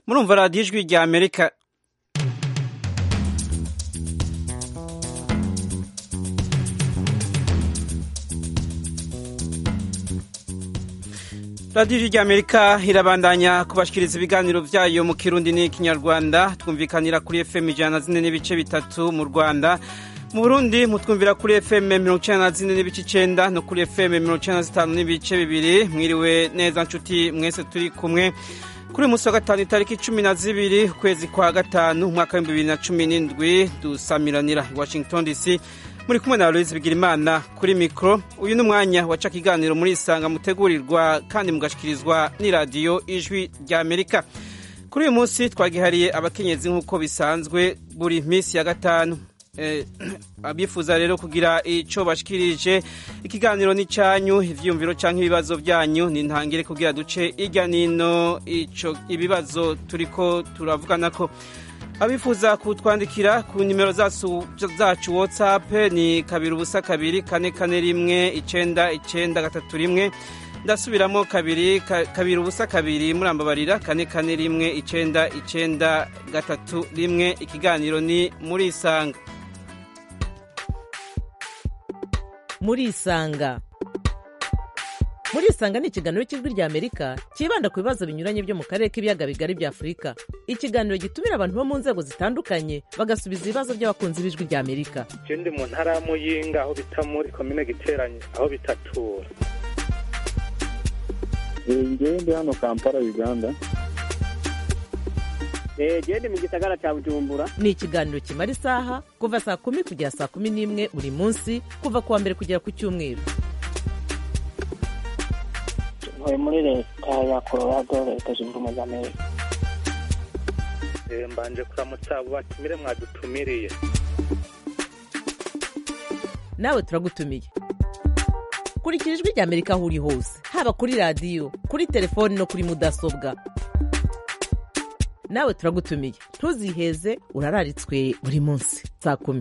murumva radiyo ijwi rya amerika radiyo ijwi rya amerika irabandanya kubashikiriza ibiganiro byayo mu kirundi n'ikinyarwanda twumvikanira kuri fm ijana na zine n'ibice bitatu mu rwanda mu burundi mutwumvira kuri fm mirongo icyenda na zine n'ibice icyenda no kuri fm mirongo icyenda na zitanu n'ibice bibiri mwiriwe neza nshuti mwese turi kumwe kuri uyu munsi wa gatanu itariki cumi na zibiri ukwezi kwa gatanu umwaka w'ibihumbi bibiri na cumi n'indwi dusamiranira i washington dc muri kumwe na aloise bigirimana kuri mikoro uyu ni umwanya waca ikiganiro muri isanga mutegurirwa kandi mugashikirizwa n'iradiyo ijwi rya amerika kuri uyu munsi twagihariye abakenyezi nk'uko bisanzwe buri minsi ya gatanu abifuza rero kugira icyo bashikirije ikiganiro ni cyanyu ibyiyumviro cyangwa ibibazo byanyu ni ntangire kugira duce hirya n'ino ibibazo turi ko turavugana ko abifuza kutwandikira ku nimero zacu watsapu ni kabiri ubusa kabiri kane kane rimwe icyenda icyenda gatatu rimwe ndasubiramo kabiri kabiri ubusa kabiri murambabarira kane kane rimwe icyenda icyenda gatatu rimwe ikiganiro ni muri isanga muri isanga muri isanga ni ikiganiro cy'ijwi rya amerika cyibanda ku bibazo binyuranye byo mu karere k'ibiyaga bigari bya afurika ikiganiro gitumira abantu bo mu nzego zitandukanye bagasubiza ibibazo by'abakunzi b'ijwi rya amerika ndi mu ntara ya muyinga aho bita muri komine giteranye aho bitatura ngewe ndi hano kampala uganda gende mu gisagara cya bujumbura ni ikiganiro kimara isaha kuva saa kumi kugera saa kumi n'imwe buri munsi kuva ku wa mbere kugera ku cyumweru ntuye muri leta ya colorado leta zunze ubumwe za amerika mbanje kuramutsa abo batumire mwadutumiriye nawe turagutumiye kurikira ijwi rya amerika aho uri hose haba kuri radiyo kuri telefoni no kuri mudasobwa nawe turagutumiye ntuziheze urararitswe buri munsi saa kumi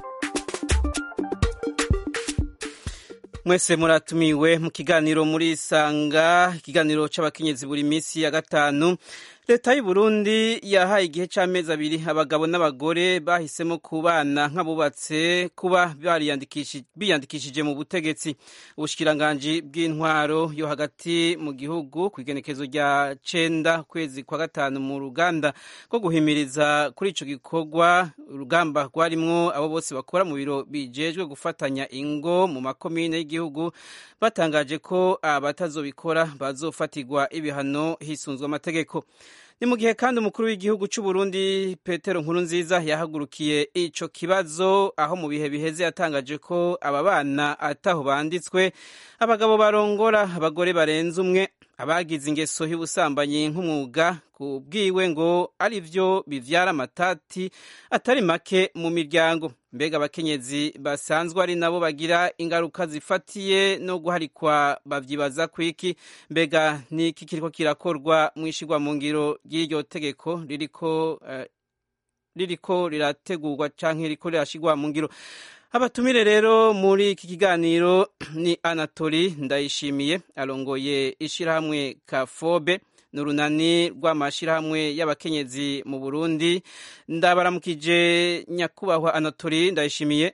mwese muratumiwe mu kiganiro muri isanga ikiganiro cy'abakenyezi buri minsi ya gatanu leta y'u Burundi yahaye igihe cy'amezi abiri abagabo n'abagore bahisemo kubana nk'abubatse kuba biyandikishije mu butegetsi ubushikiranganji bw'intwaro yo hagati mu gihugu ku igenekezo rya cenda kwezi kwa gatanu mu ruganda rwo guhimiriza kuri ico gikorwa urugamba rwarimwo abo bose bakora mu biro bijejwe gufatanya ingo mu makomine y'igihugu batangaje ko abatazobikora bazofatirwa ibihano hisunzwe amategeko ni mu gihe kandi umukuru w'igihugu cy'u Burundi Petero Nkurunziza yahagurukiye ico kibazo aho mu bihe biheze yatangaje ko aba bana ataho banditswe abagabo barongora abagore barenze umwe abagize ingeso y'ubusambanyi nk'umwuga ku bwiwe ngo ari byo bivyara amatati atari make mu miryango mbega abakenyezi basanzwe ari nabo bagira ingaruka zifatiye no guharikwa bavyibaza kwiki mbega niki kiriko kirakorwa mu ishigwa mu ngiro ry'iryo tegeko ririko uh, ririko rirategurwa canke ririko rirashigwa mu ngiro abatumire rero muri iki kiganiro ni anatori ndayishimiye arongoye ishirahamwe kafobe ni urunani rw'amashyirahamwe y'abakenyezi mu burundi ndabaramukije nyakubahwa anatori ndayishimiye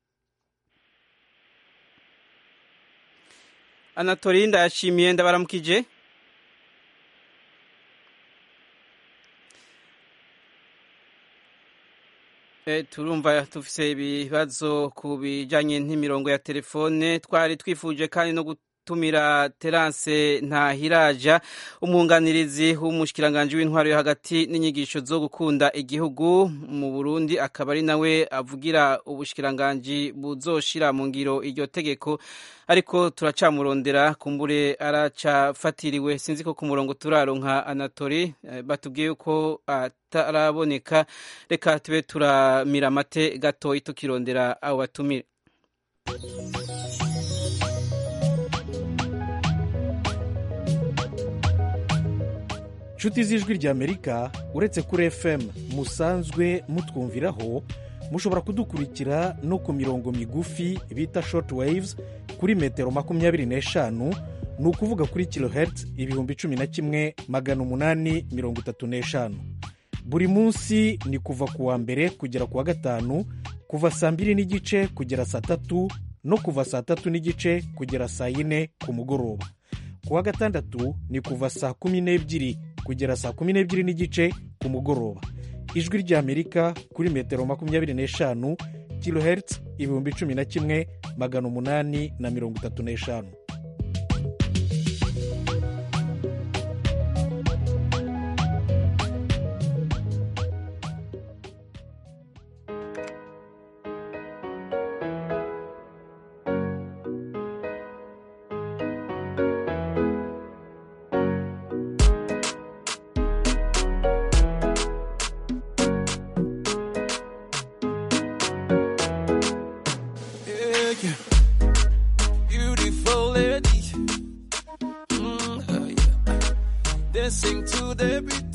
anatori ndayashimiye ndabaramukije turumva dufise ibibazo ku bijyanye n'imirongo ya telefone twari twifuje kandi no gutumira terance ntahiraja umwunganirizi w'umushikiranganji w'intwaro yo hagati n'inyigisho zo gukunda igihugu mu burundi akaba ari nawe avugira ubushikiranganji buzoshira mu ngiro iryo tegeko ariko turacamurondera kumbure aracafatiriwe sinzi ko ku murongo turaronka anatori batubwiye ko ataraboneka reka tube turamira amate gatoyi tukirondera abo batumire inshuti z'ijwi ry'amerika uretse kuri fm musanzwe mutwumviraho mushobora kudukurikira no ku mirongo migufi bita short waves kuri metero makumyabiri n'eshanu ni ukuvuga kuri kilohertz ibihumbi cumi na kimwe magana umunani mirongo itatu n'eshanu buri munsi ni kuva ku wa mbere kugera ku wa gatanu kuva saa mbiri n'igice kugera saa tatu no kuva saa tatu n'igice kugera saa yine ku mugoroba ku wa gatandatu ni kuva saa kumi n'ebyiri kugera saa kumi n'ebyiri n'igice ku mugoroba ijwi ry'amerika kuri metero makumyabiri n'eshanu kilohertz ibihumbi cumi na kimwe magana umunani na mirongo itatu n'eshanu Yeah, yeah. Beautiful lady. Mm, uh, yeah. Dancing to the beat.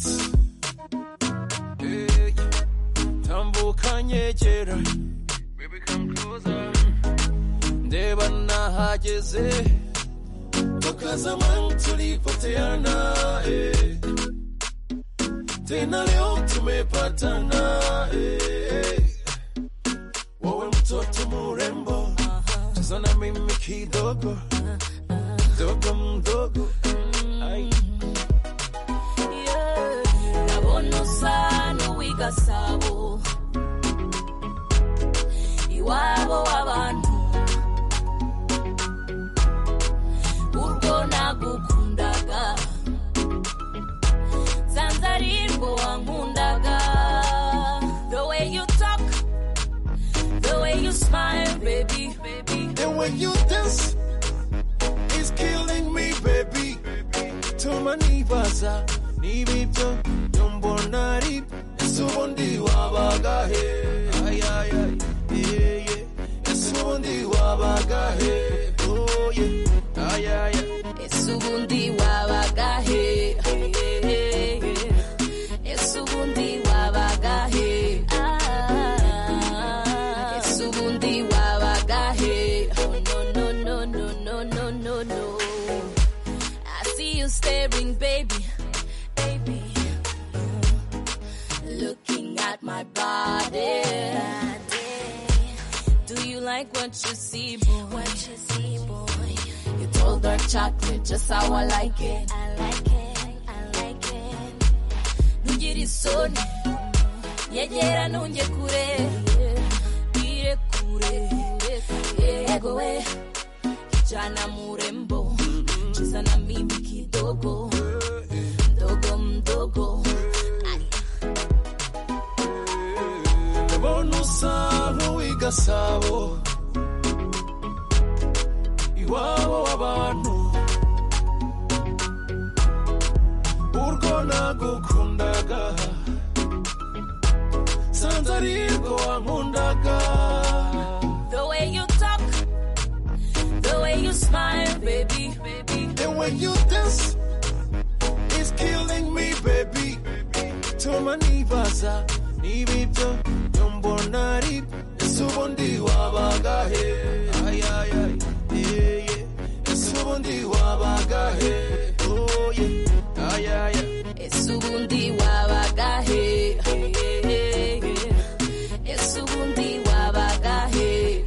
Yeah, yeah. Tambuka nyegera. Baby, come closer. Ndeba nahageze. Toka zamani tulipoteana. Eh. Tena leo tumepatana. Eh. Wewe mtoto murembo, cheza na mimi kidogo, mdogo mdogo. Ai. ndabona usa n'uw'igasabo iwabo w'abantu urwo nagukundaga nsanze ari rwo wankundaga the way you talk the way you smile baby baby And when you dance, it's killing me, baby. Tuma nibaza, nibibyo, yombona ari, ese ubundi wabaga he? Ay, ay, ay, yeah, yeah. Ese ubundi wabaga he? Oh, yeah. Ay, ay, ay. ese ubundi wabaga he ese ubundi wabaga he Ah, ese ubundi wabaga he no no no no no no no no I see you staring baby baby looking at my body do you like what you see boy what you see boy you told her chocolate just how I like it. I like it. I like it. Ntugire isoni, yegera ntunge kure, ire kure, yego we, kijana murembo, cheza na mimi kidogo, mdogo mdogo. Ay. Ndabona usa nk'uw'igasabo iwabo w'abantu urwo nagukundaga sanze ari rwo wankundaga The way you talk, the way you smile, baby, baby. And when you dance, it's killing me, baby. Tuma nibaza, nibibyo, yombona ari, ese ubundi wabaga he? Ay, ay, ay, yeah, yeah. Ese ubundi wabaga he? Oh, yeah. Ay, ay, ay. Ese ubundi wabaga he Ese ubundi wabaga he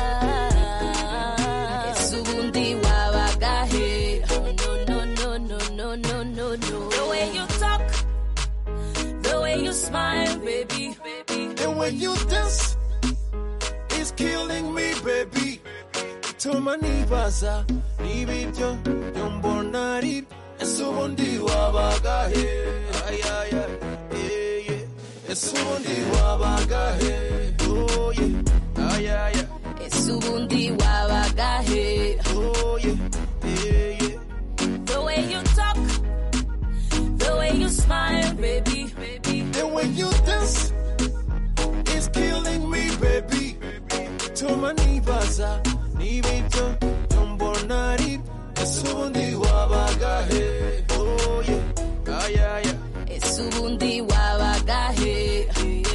Ah, Ese ubundi wabaga he No, no, no, no, no, no, no, no The way you talk The way you smile, baby, baby And when you dance, it's killing me, baby. Tuma nibaza, nibibyo, yombona ari, ese ubundi wabaga he? Ay, ay, ay, yeah, yeah. Ese ubundi wabaga he? Oh, yeah. Ay, ay, ay. Ese ubundi wabaga he Oh, yeah. Yeah, yeah. The way you talk The way you smile, baby, baby And when you dance, it's killing me, baby. Tuma nibaza, nibibyo, yombona ari, ese ubundi wabaga he? Oh, yeah. Ay, ay, ay. Ese ubundi wabaga he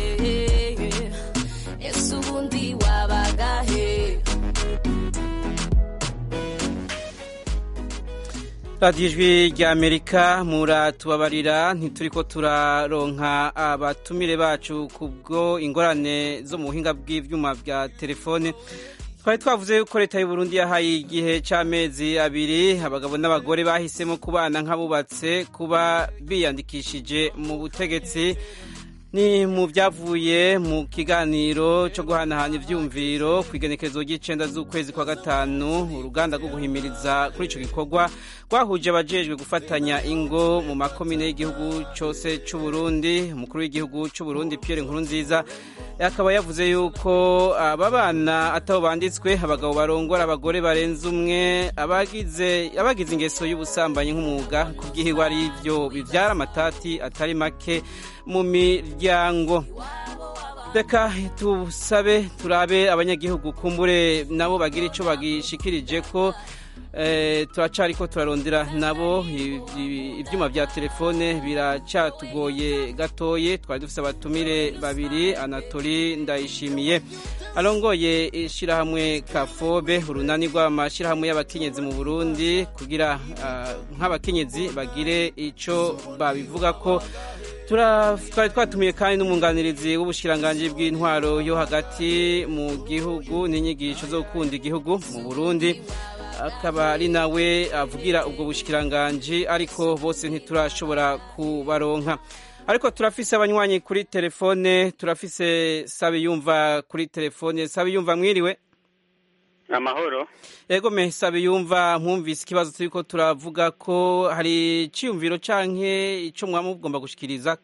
Ese ubundi wabaga he radiyo ijwi rya amerika muratubabarira ntituriko turaronka abatumire bacu kubwo ingorane zo mu buhinga bw'ivyuma bya telefone twari twavuze yuko leta y'u Burundi yahaye igihe c'amezi abiri abagabo n'abagore bahisemo kubana nk'abubatse kuba biyandikishije mu butegetsi ni mu byavuye mu kiganiro cyo guhanahana ivyumviro ku igenekerezo ry'icenda z'ukwezi kwa gatanu uruganda rwo guhimiriza kuri ico gikorwa rwahuje abajejwe gufatanya ingo mu makomine y'igihugu cose c'u Burundi umukuru w'igihugu c'u Burundi Pierre Nkurunziza akaba yavuze yuko aba bana atabo banditswe abagabo barongora abagore barenze umwe abagize abagize ingeso y'ubusambanyi nk'umwuga kubwihirwa ari byo bivyara amatati atari make mu miryango reka tusabe turabe abanyagihugu kumbure nabo bagira icyo bagishikirije ko turacari ko turarondera nabo ibyuma bya telefone biracatugoye gatoye twari dufite abatumire babiri anatori ndayishimiye arongoye ishyirahamwe kafobe urunani rw'amashyirahamwe y'abakenyezi mu burundi kugira nk'abakenyezi bagire icyo babivuga ko twari twatumiye kandi n'umwunganirizi w'ubushikiranganji bw'intwaro yo hagati mu gihugu n'inyigisho zo gukunda igihugu mu burundi akaba ari nawe avugira ubwo bushikiranganji ariko bose ntiturashobora kubaronka ariko turafise abanywanyi kuri telefone turafise sabe yumva kuri telefone sabe yumva mwiriwe amahoro ego me sabe yumva mwumvise ikibazo turiko turavuga ko hari iciyumviro canke ico mwaba mugomba gushikiriza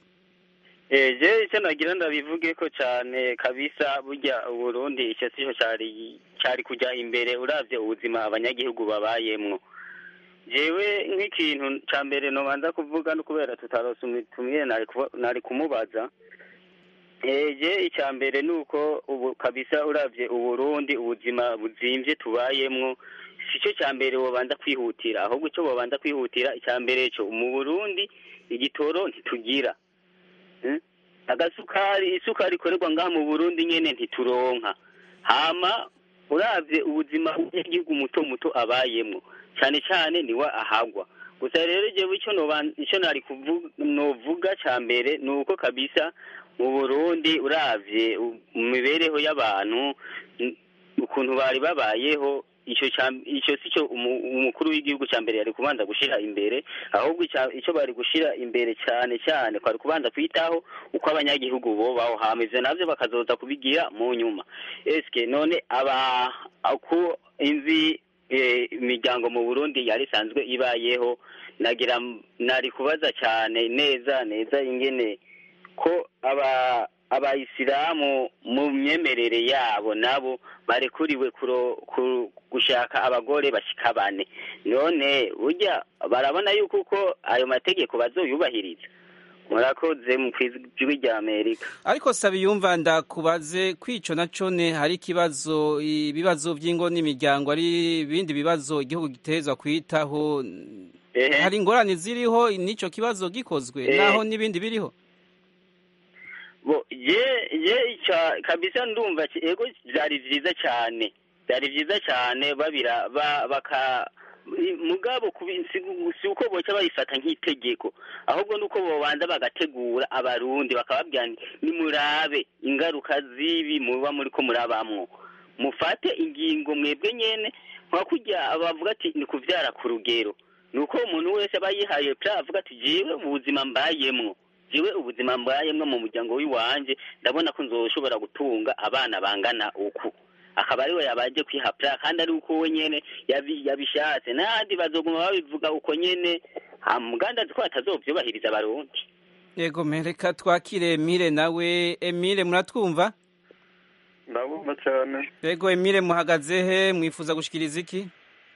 eje icyo nagira ndabivuge ko cyane kabisa burya uburundi icyo sico cari cari kujya imbere uravye ubuzima abanyagihugu babayemwo jewe nk'ikintu ca mbere nobanza kuvuga no kubera tutarose umutumire nari kumubaza eje icya mbere ni uko ubu kabisa uravye uburundi ubuzima buzimvye tubayemwo sico cya mbere wobanza kwihutira ahubwo ico bobanza kwihutira icya mbere co mu burundi igitoro ntitugira agasukari isukari ikorerwa ngaha mu burundi nyene ntituronka hama uravye ubuzima bw'igihugu muto muto abayemwo cane cane niwe ahagwa gusa rero jewe ico ico nari novuga ca mbere ni uko kabisa mu burundi uravye mu mibereho y'abantu ukuntu bari babayeho icyo si cyo umukuru w'igihugu cya mbere yari kubanza gushyira imbere ahubwo icyo bari gushyira imbere cyane cyane kwari kubanza kwitaho uko abanyagihugu bo baho hameze nabyo bakazoza kubigira mu nyuma esike none aba uko inzi imiryango mu burundi yari isanzwe ibayeho nagira nari kubaza cyane neza neza ingene ko aba abayisilamu mu myemerere yabo nabo barekuriwe gushaka abagore bashika bane none burya barabona yuko uko ayo mategeko bazoyubahiriza murakoze mu ijwi rya amerika ariko sabi yumva ndakubaze kwico na cone hari ikibazo ibibazo by'ingo n'imiryango ari ibindi bibazo igihugu gitezwa kwitaho hari ingorane ziriho n'ico kibazo gikozwe naho n'ibindi biriho bo ye ye kabisa ndumva ego byari byiza cyane byari byiza cyane babira baka mugabo si uko boca babifata nk'itegeko ahubwo nuko bobanza bagategura abarundi bakababwira nimurabe ingaruka z'ibi muba muri ko murabamwo mufate ingingo mwebwe nyene nka kurya bavuga ati ni kuvyara ku rugero ni uko umuntu wese aba yihaye pra avuga ati jewe ubuzima mbayemwo jewe ubuzima mbayemwo mu muryango w'iwanje ndabona ko nzoshobora gutunga abana bangana uku akaba ariwe yabaje kwihapra kandi ari uko we nyene yabishatse n'ahandi bazoguma babivuga uko nyene muganda ko batazovyubahiriza abarundi yego mereka twakire Emile nawe Emile muratwumva ndabumva cyane yego Emile muhagaze he mwifuza gushikiriza iki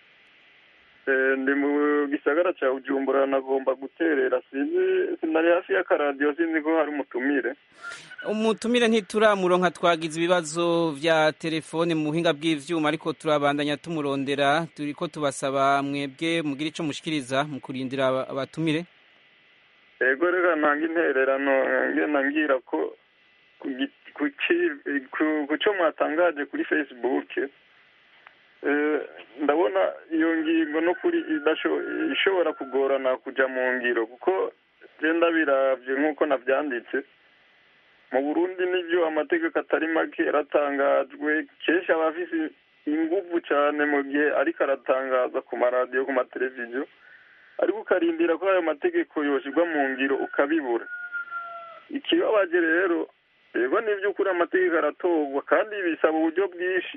ndi mu gisagara cya bujumbura nagomba guterera sinzi sinari hafi y'akaradiyo sinzi ko hari umutumire umutumire ntituramuronka twagize ibibazo vya telefone mu buhinga bw'ivyuma ariko turabandanya tumurondera turiko tubasaba mwebwe mugira ico mushikiriza mu kurindira abatumire ego reka ntange intererano ngena ngira ko ku cyo mwatangaje kuri facebook ndabona ndabona iyo ngingo n'ukuri idasho- ishobora kugorana kujya mu ngiro kuko genda biravye nk'uko navyanditse mu burundi nibyo amategeko atari make yaratangajwe kenshi aba afise inguvu cyane mu gihe ariko aratangaza ku maradiyo ku mateleviziyo ariko ukarindira ko ayo mategeko yoshyirwa mu ngiro ukabibura ikibabaje rero yego n'iby'ukuri amategeko aratorwa kandi bisaba uburyo bwinshi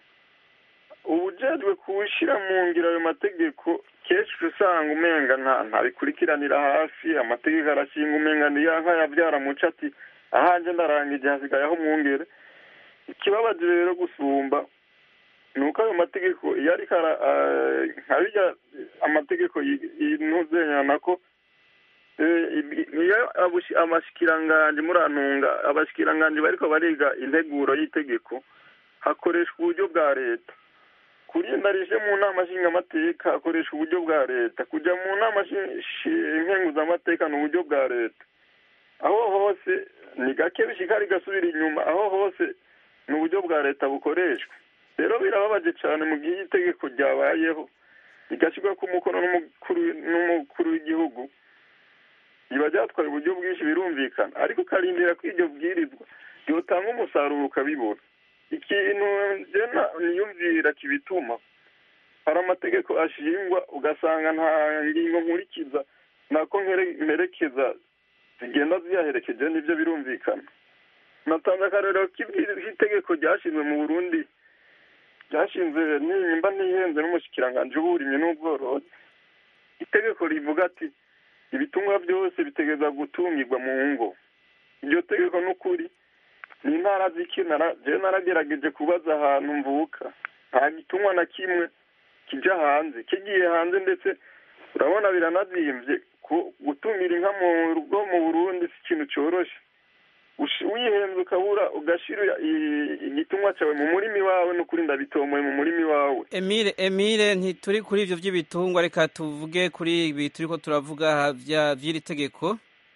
ubujejwe kuwushyira mu ngiro ayo mategeko kenshi uca usanga umenga nta ntabikurikiranira hafi amategeko arashinga umenga niya nkayabyara muco ati ahanje ndarangije hasigaye aho mwungere ikibabaje rero gusumba ni uko ayo mategeko iyo ariko ara- ah, nka birya amategeko yinuzenyana ko eh, ibi- iyo abushi- amashikiranganji murantunga abashikiranganji bariko bariga integuro y'itegeko hakoreshwa uburyo bwa leta kurinda rije mu nama nshingamateka hakoreshwa uburyo bwa leta kujya mu nama shi- shi- nkenguzamateka ni uburyo bwa leta aho hose ni gake bishika rigasubira inyuma aho hose ni uburyo bwa leta bukoreshwa rero birababaje cyane mu gihe itegeko ryabayeho rigashyirwa ku mukono n'umukuru n'umukuru w'igihugu riba ryatwaye uburyo bwinshi birumvikana ariko ukarindira ko iryo bwirizwa ryotanga umusaruro ukabibura ikintu njena niyumvira kibituma hari amategeko ashingwa ugasanga nta ngingo nkurikiza nako nkere- mperekeza zigenda ziyaherekeje nibyo birumvikana natanze akarero k'ibwi- k'itegeko ryashinzwe mu burundi ryashinzwe nimba ntihenze n'umushikiranganji w'uburimyi n'ubworozi itegeko rivuga ati ibitungwa byose bitegeza gutungirwa mu ngo iryo tegeko n'ukuri ni intara z'ikinara jewe naragerageje kubaza ahantu mvuka nta gitungwa na kimwe kija hanze kigiye hanze ndetse urabona biranazimvye ku- gutungira inka mu rugo mu burundi si ikintu coroshe Ush- wihenze ukabura ugashira i- igitungwa cawe mu murimi wawe n'ukuri ndabitomoye mu murimi wawe Emile Emile ntituri kuri ivyo vy'ibitungwa reka tuvuge kuri ibi turiko turavuga vya vy'iri tegeko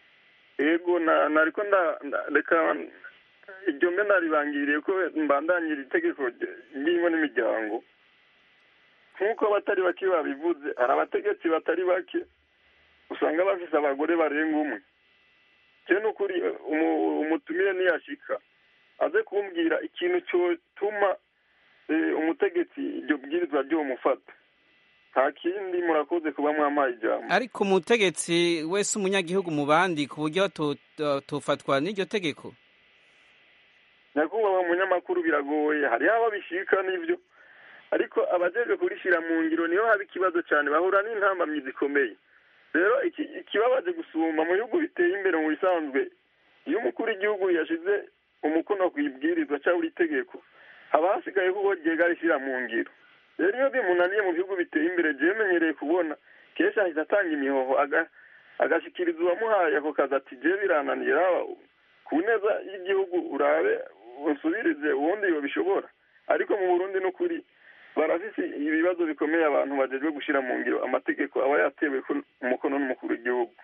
ego na nariko nda nda- reka iryo mbe naribangiriye ko mbandanyira itegeko ry- ry'ingo n'imiryango nk'uko abatari bake babivuze hari abategetsi batari bake usanga bafise abagore barenga umwe je n'ukuri umu- umutumire niyashika aze kumbwira ikintu cyotuma eh, umutegetsi iryo bwirizwa ryomufata nta kindi murakoze kuba mwampaye ijambo ariko umutegetsi wese umunyagihugu mu bandi ku buryo to- to- tofatwa n'iryo tegeko nyakubahwa munyamakuru biragoye hariho abo bishika n'ibyo ariko abajejwe kurishira mu ngiro niho haba ikibazo cyane bahura n'intambamyi zikomeye rero iki- ikibabaje gusumba mu bihugu biteye imbere mu bisanzwe iyo umukuru w'igihugu yashize umukono ku ibwirizwa cyangwa iri tegeko haba hasigaye kuko ryega rishyira mu ngiro rero iyo bimunaniye mu bihugu biteye imbere jewe menyereye kubona kenshi ahita atanga imihoho aga- agashikiriza uwamuhaye ako kazi ati jewe birananira ku neza y'igihugu urabe usubirize ubundi bishobora ariko mu burundi n'ukuri barafise ibibazo bikomeye abantu bajejwe gushyira mu ngiro amategeko aba yatewe ku umukono n'umukuru w'igihugu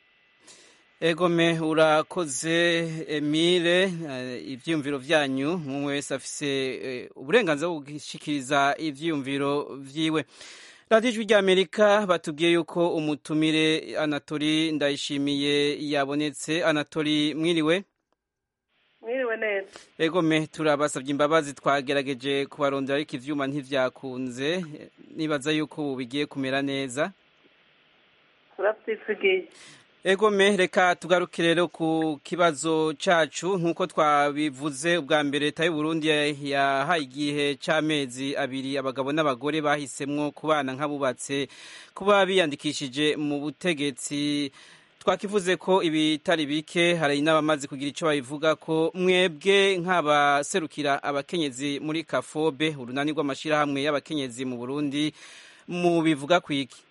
egome urakoze Emile eh, ivyiyumviro vyanyu umwe wese afise eh, uburenganzira bwo gushikiriza ivyiyumviro vyiwe radiyo ijwi ry'amerika batubwiye yuko umutumire anatori ndayishimiye yabonetse anatori mwiriwe mwiriwe neza egome turabasabye imbabazi twagerageje kubarondera ariko ivyuma ntivyakunze nibaza yuko ubu bigiye kumera neza turabyisigiye egome reka tugaruke rero ku kibazo cacu nk'uko twabivuze ubwa mbere leta y'u Burundi yahaye igihe c'amezi abiri abagabo n'abagore bahisemwo kubana nk'abubatse kuba biyandikishije mu butegetsi twakivuze ko ibitari bike hari n'abamaze kugira icyo babivuga ko mwebwe nk'abaserukira abakenyezi muri kafobe urunani rw'amashyirahamwe y'abakenyezi mu burundi mu bivuga ku iki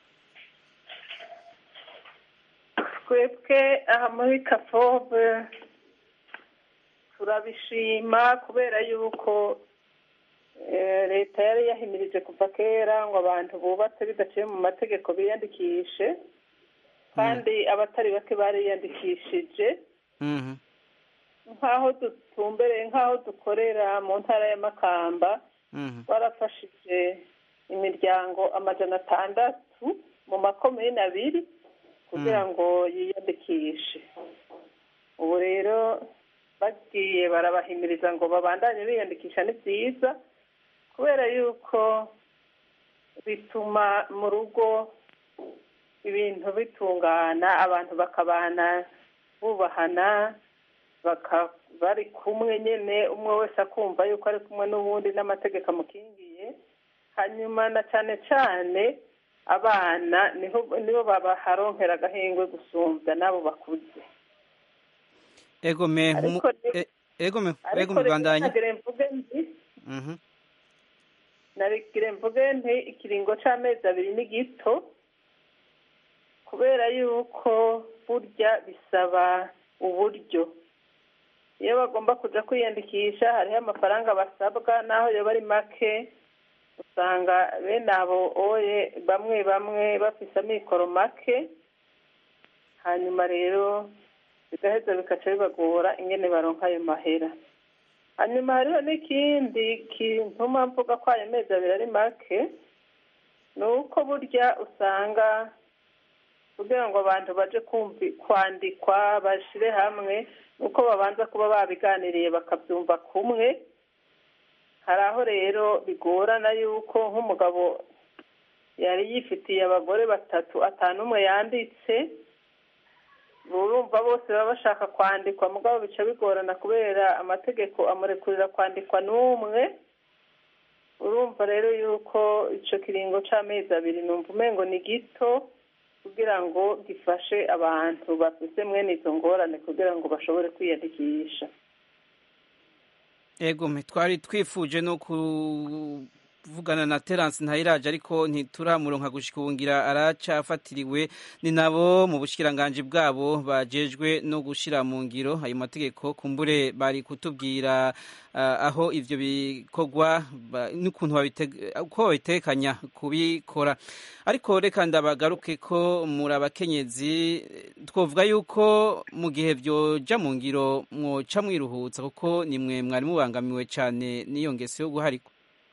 twebwe aha muri kafobe turabishima kubera yuko eh, leta yari yahimirije kuva kera ngo abantu bubatse bidaciye mu mategeko biyandikishe kandi abatari bake bariyandikishije Mhm. nk'aho dutumbereye nk'aho dukorera mu ntara ya makamba Mhm. barafashije imiryango amajana atandatu mu makomine abiri kugira ngo yiyandikishe ubu rero bagiye barabahimiriza ngo babandanye biyandikisha ni byiza kubera yuko bituma mu rugo ibintu bitungana abantu bakabana bubahana baka- bari kumwe nyine umwe wese akumva yuko ari kumwe n'uwundi n'amategeko amukingiye hanyuma na cyane cyane abana niho nibo babaharonkera agahengwe gusumbya n'abo bakuze ego me mu- Ariko ni- e- ego me ego ariko me rero bandanye nagire mvuge nti Mhm. narigire mvuge nti ikiringo c'amezi abiri ni gito kubera yuko burya bisaba uburyo iyo bagomba kuja kwiyandikisha hariho amafaranga basabwa naho yoba ari make usanga bene abo oye bamwe bamwe bafise amikoro make hanyuma rero bigaheza bikaca bibagora ingene baronka ayo mahera hanyuma hariho n'ikindi kintuma mvuga ko ayo mezi abiri ari make ni uko burya usanga kugira ngo abantu baje kumvi kwandikwa bashire hamwe nuko babanza kuba babiganiriye bakabyumva kumwe hari aho rero bigorana yuko nk'umugabo yari yifitiye abagore batatu atanu umwe yanditse urumva bose baba bashaka kwandikwa mugabo bica bigorana kubera amategeko amurekurira kwandikwa n'umwe urumva rero yuko ico kiringo c'amezi abiri numva umengo ni gito kugira ngo gifashe abantu bafise mwene izo ngorane kugira ngo bashobore kwiyandikisha ego me twari twifuje no kuvugana na Terence Ntayiraje ariko ntituramuronka gushika ubu ngira aracafatiriwe ni nabo mu bushikiranganje bwabo bajejwe no gushira mu ngiro ayo mategeko kumbure bari kutubwira ah, aho ivyo bikorwa ba- n'ukuntu babiteg- uko babitekanya kubikora ariko reka ndabagaruke ko muri abakenyezi twovuga yuko mu gihe byoja mu ngiro mwoca mwiruhutsa kuko nimwe mwari mubangamiwe cyane n'iyo ngeso yo guharikwa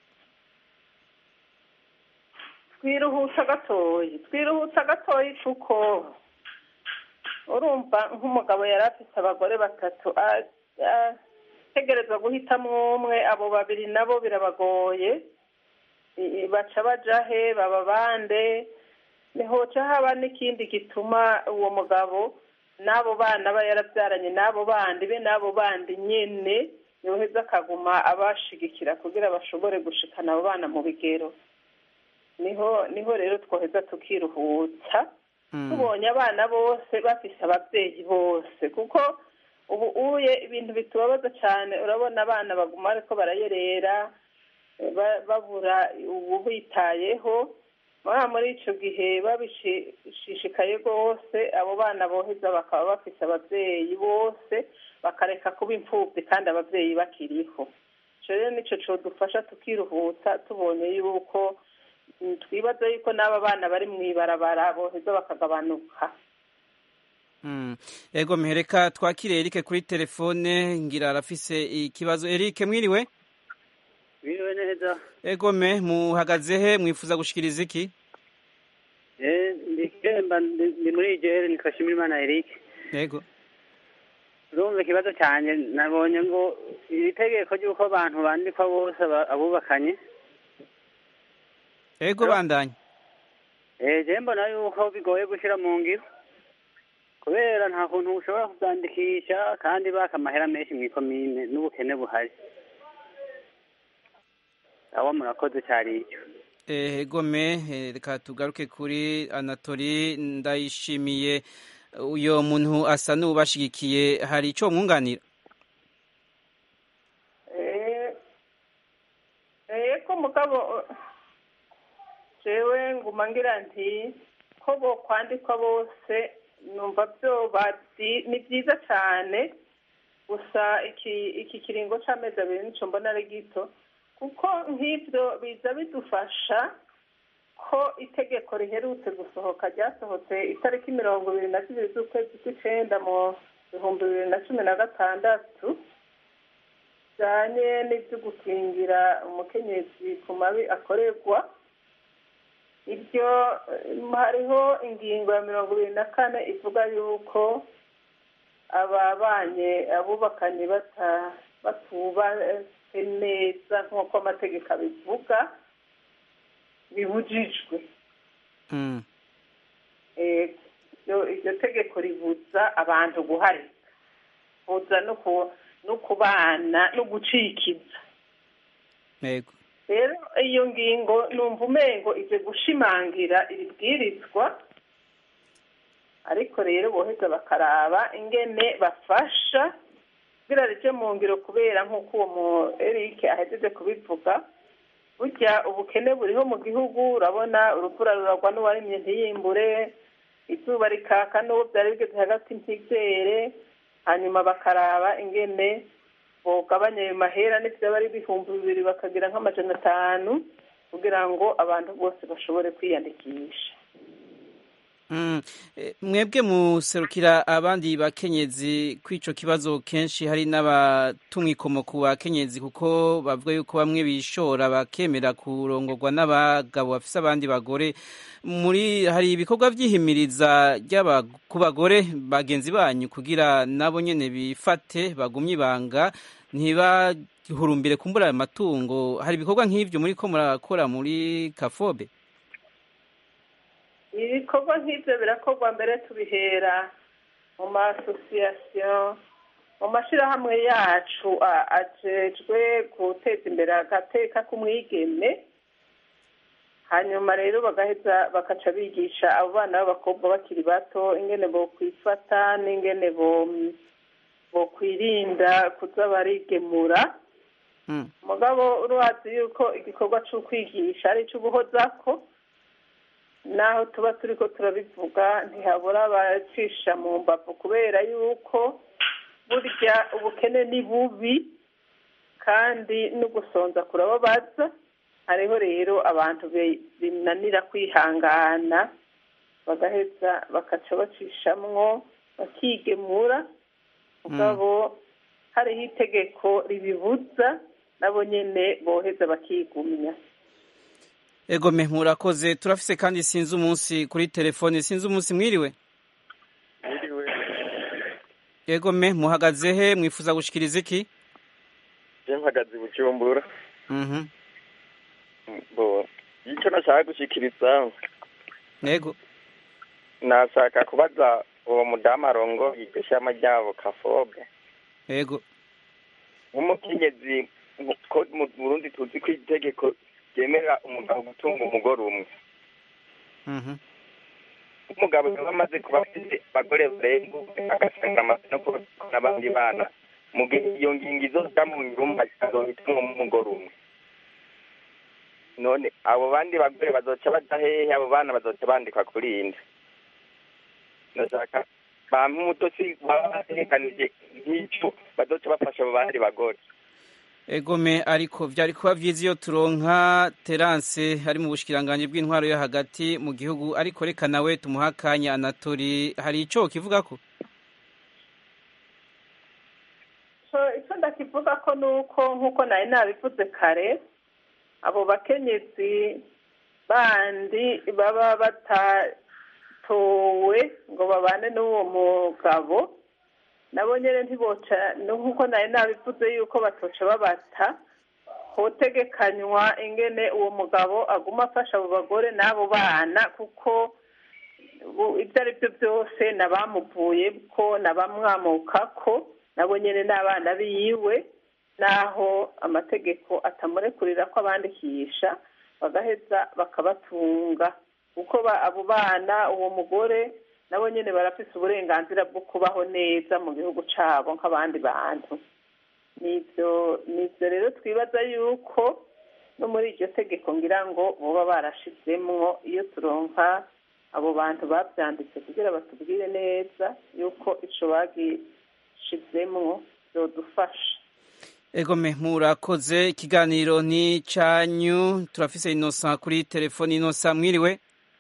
twiruhutsa gatoyi twiruhutsa gatoyi kuko urumva nk'umugabo yari afite abagore batatu a- ategerezwa guhitamo umwe abo babiri nabo birabagoye I- i- baca baja he baba bande nihoca haba n'ikindi gituma uwo mugabo n'abo bana aba yarabyaranye n'abo bandi be n'abo bandi nyene yoheza akaguma abashigikira kugira bashobore gushikana abo bana mu bigero niho niho rero twoheza tukiruhutsa tubonye abana bose bafise ababyeyi bose kuko ubu uye ibintu bitubabaza cyane urabona abana baguma ariko barayerera eh, ba- babura ubitayeho muri muri icyo gihe babishishikaye rwose abo bana boheza bakaba bafise ababyeyi bose bakareka kuba imfubyi kandi ababyeyi bakiriho icyo rero nicyo codufasha tukiruhutsa tubonye yuko mm, twibaza yuko n'aba bana bari mu ibarabara boheza bakagabanuka Mm. ego mehereka twakire Eric kuri telefone ngira arafise ikibazo Eric mwiriwe biriwe neza ego me muhagaze he mwifuza gushikiriza iki eh ndi kiremba ndi ndi muri igere nitwa Shimirimana Eric ego urumva ikibazo cyane nabonye ngo iri tegeko ry'uko abantu bandikwa bose aba- abubakanye ego bandanye eh je mbona yuko bigoye gushyira mu ngiro kubera nta kuntu ushobora kubyandikisha kandi baka amahera menshi mu ikomine n'ubukene buhari aho murakoze cyari icyo Eh, ego me eh, reka tugaruke kuri Anatoli ndayishimiye uyo muntu asa n'ubashigikiye hari ico mwunganira eko mugabo jewe nguma ngira nti ko bo kwandikwa bose numva byo bati ni byiza cyane gusa iki iki kiringo c'amezi abiri nico mbona ari gito kuko nk'ibyo biza bidufasha ko itegeko riherutse gusohoka ryasohotse itariki mirongo ibiri na zibiri z'ukwezi kw'icenda mu bihumbi bibiri na cumi na gatandatu bijyanye n'ibyo gukingira umukenyezi ku mabi akorerwa ibyo eh, hariho ingingo ya mirongo ibiri na kane ivuga yuko ababanye abubakanye bata- batubatse neza nk'uko amategeko abivuga bibujijwe Mm. Eh, iryo iryo tegeko ribuza abantu guharika buza no ku- no kubana no gucikiza yego rero iyo ngingo numva umengo ije gushimangira ibibwirizwa ariko rero boheza bakaraba ingene bafasha kugira rije mu ngiro kubera nk'uko uwo mu Eric ahejeje kubivuga burya ubukene buriho mu gihugu urabona uruvura ruragwa n'uwarimye ntiyimbure izuba rikaka n'uwo byari bigeze hagati ntibyere hanyuma bakaraba ingene bogabanya ayo mahera n'ibyo bari ibihumbi bibiri bakagira nk'amajana atanu kugira ngo abantu bose bashobore kwiyandikisha Mm. Eh, mwebwe muserukira abandi bakenyezi kw'ico kibazo kenshi hari n'abatumwikomo ku bakenyezi kuko bavuga yuko bamwe bishora bakemera kurongorwa n'abagabo bafise abandi bagore muri hari ibikorwa vy'ihimiriza ry'aba ku bagore bagenzi banyu kugira nabo nyene bifate bagumye ibanga ntibahurumbire kumbura ayo matungo hari ibikorwa nk'ivyo muriko murakora muri kafobe ibikorwa nk'ibyo birakorwa mbere tubihera mu masosiyasiyo mu mashyirahamwe yacu a- ajejwe guteza imbere agateka k'umwigeme hanyuma rero bagaheza bakaca bigisha abo bana b'abakobwa bakiri bato ingene bokwifata n'ingene bo bokwirinda kuza barigemura Mm. mugabo urazi yuko igikorwa c'ukwigisha ari icy'uguhozako naho tuba turiko turabivuga ntihabura abacisha mu mbavu kubera yuko burya ubukene ni bubi kandi no gusonza kurababaza hariho rero abantu be- binanira kwihangana bagaheza bakaca bacishamwo bakigemura mugabo hariho itegeko ribibuza nabo nyene boheza bakigumya Egome murakoze turafise kandi sinzi umunsi kuri telefone sinzi umunsi mwiriwe Mwiriwe. Egome muhagaze he mwifuza gushikiriza iki Je mpagaze i Bujumbura. Mhm Bo. Icyo nashaka gushikiriza Yego nashaka kubaza uwo mudamu arongo iryo shama ryabo kafobe Yego nk'umukenyezi ko mu Burundi tuzi ko itegeko ryemerera umugabo gutunga umugore umwe Mhm umugabo yaba amaze kuba afite abagore barenga umwe agasanga amaze no kuba n'abandi bana mu gihe iyo ngingo izoja mu nyumba azohitamwo umugore umwe none abo bandi bagore bazoca baja hehe abo bana bazoca bandikwa kuri inde ndashaka bampa umutosi baba bategekanije nk'ico bazoca bafasha abo bandi bagore Egome ariko vyari kuba vyiza iyo turonka Terence ari mu bushikiranganje bw'intwaro yo hagati mu gihugu ariko reka nawe tumuha akanya Anatori hari ico kivuga ko so icyo ndakivuga ko ni uko nk'uko nari nabivuze kare abo bakenyezi bandi baba batatowe ngo babane n'uwo mugabo nabo nyine ntiboca nk'uko nari nabivuze yuko batoca babata hotegekanywa ingene uwo mugabo aguma afasha abo bagore n'abo bana kuko bu- ibyo ari byo byose nabamuvuye ko nabamwamuka ko nabo nyine n'abana biwe naho amategeko atamurekurira ko abandikisha bagaheza bakabatunga kuko ba- abo bana uwo mugore nabo nyine barafise uburenganzira bwo kubaho neza mu gihugu cyabo nk'abandi bantu nibyo nibyo rero twibaza yuko no muri iryo tegeko ngira ngo boba barashizemwo iyo turonka abo bantu babyanditse kugira batubwire neza yuko ico bagishizemwo byodufasha Egome murakoze ikiganiro ni canyu turafise Innocent kuri telefone Innocent mwiriwe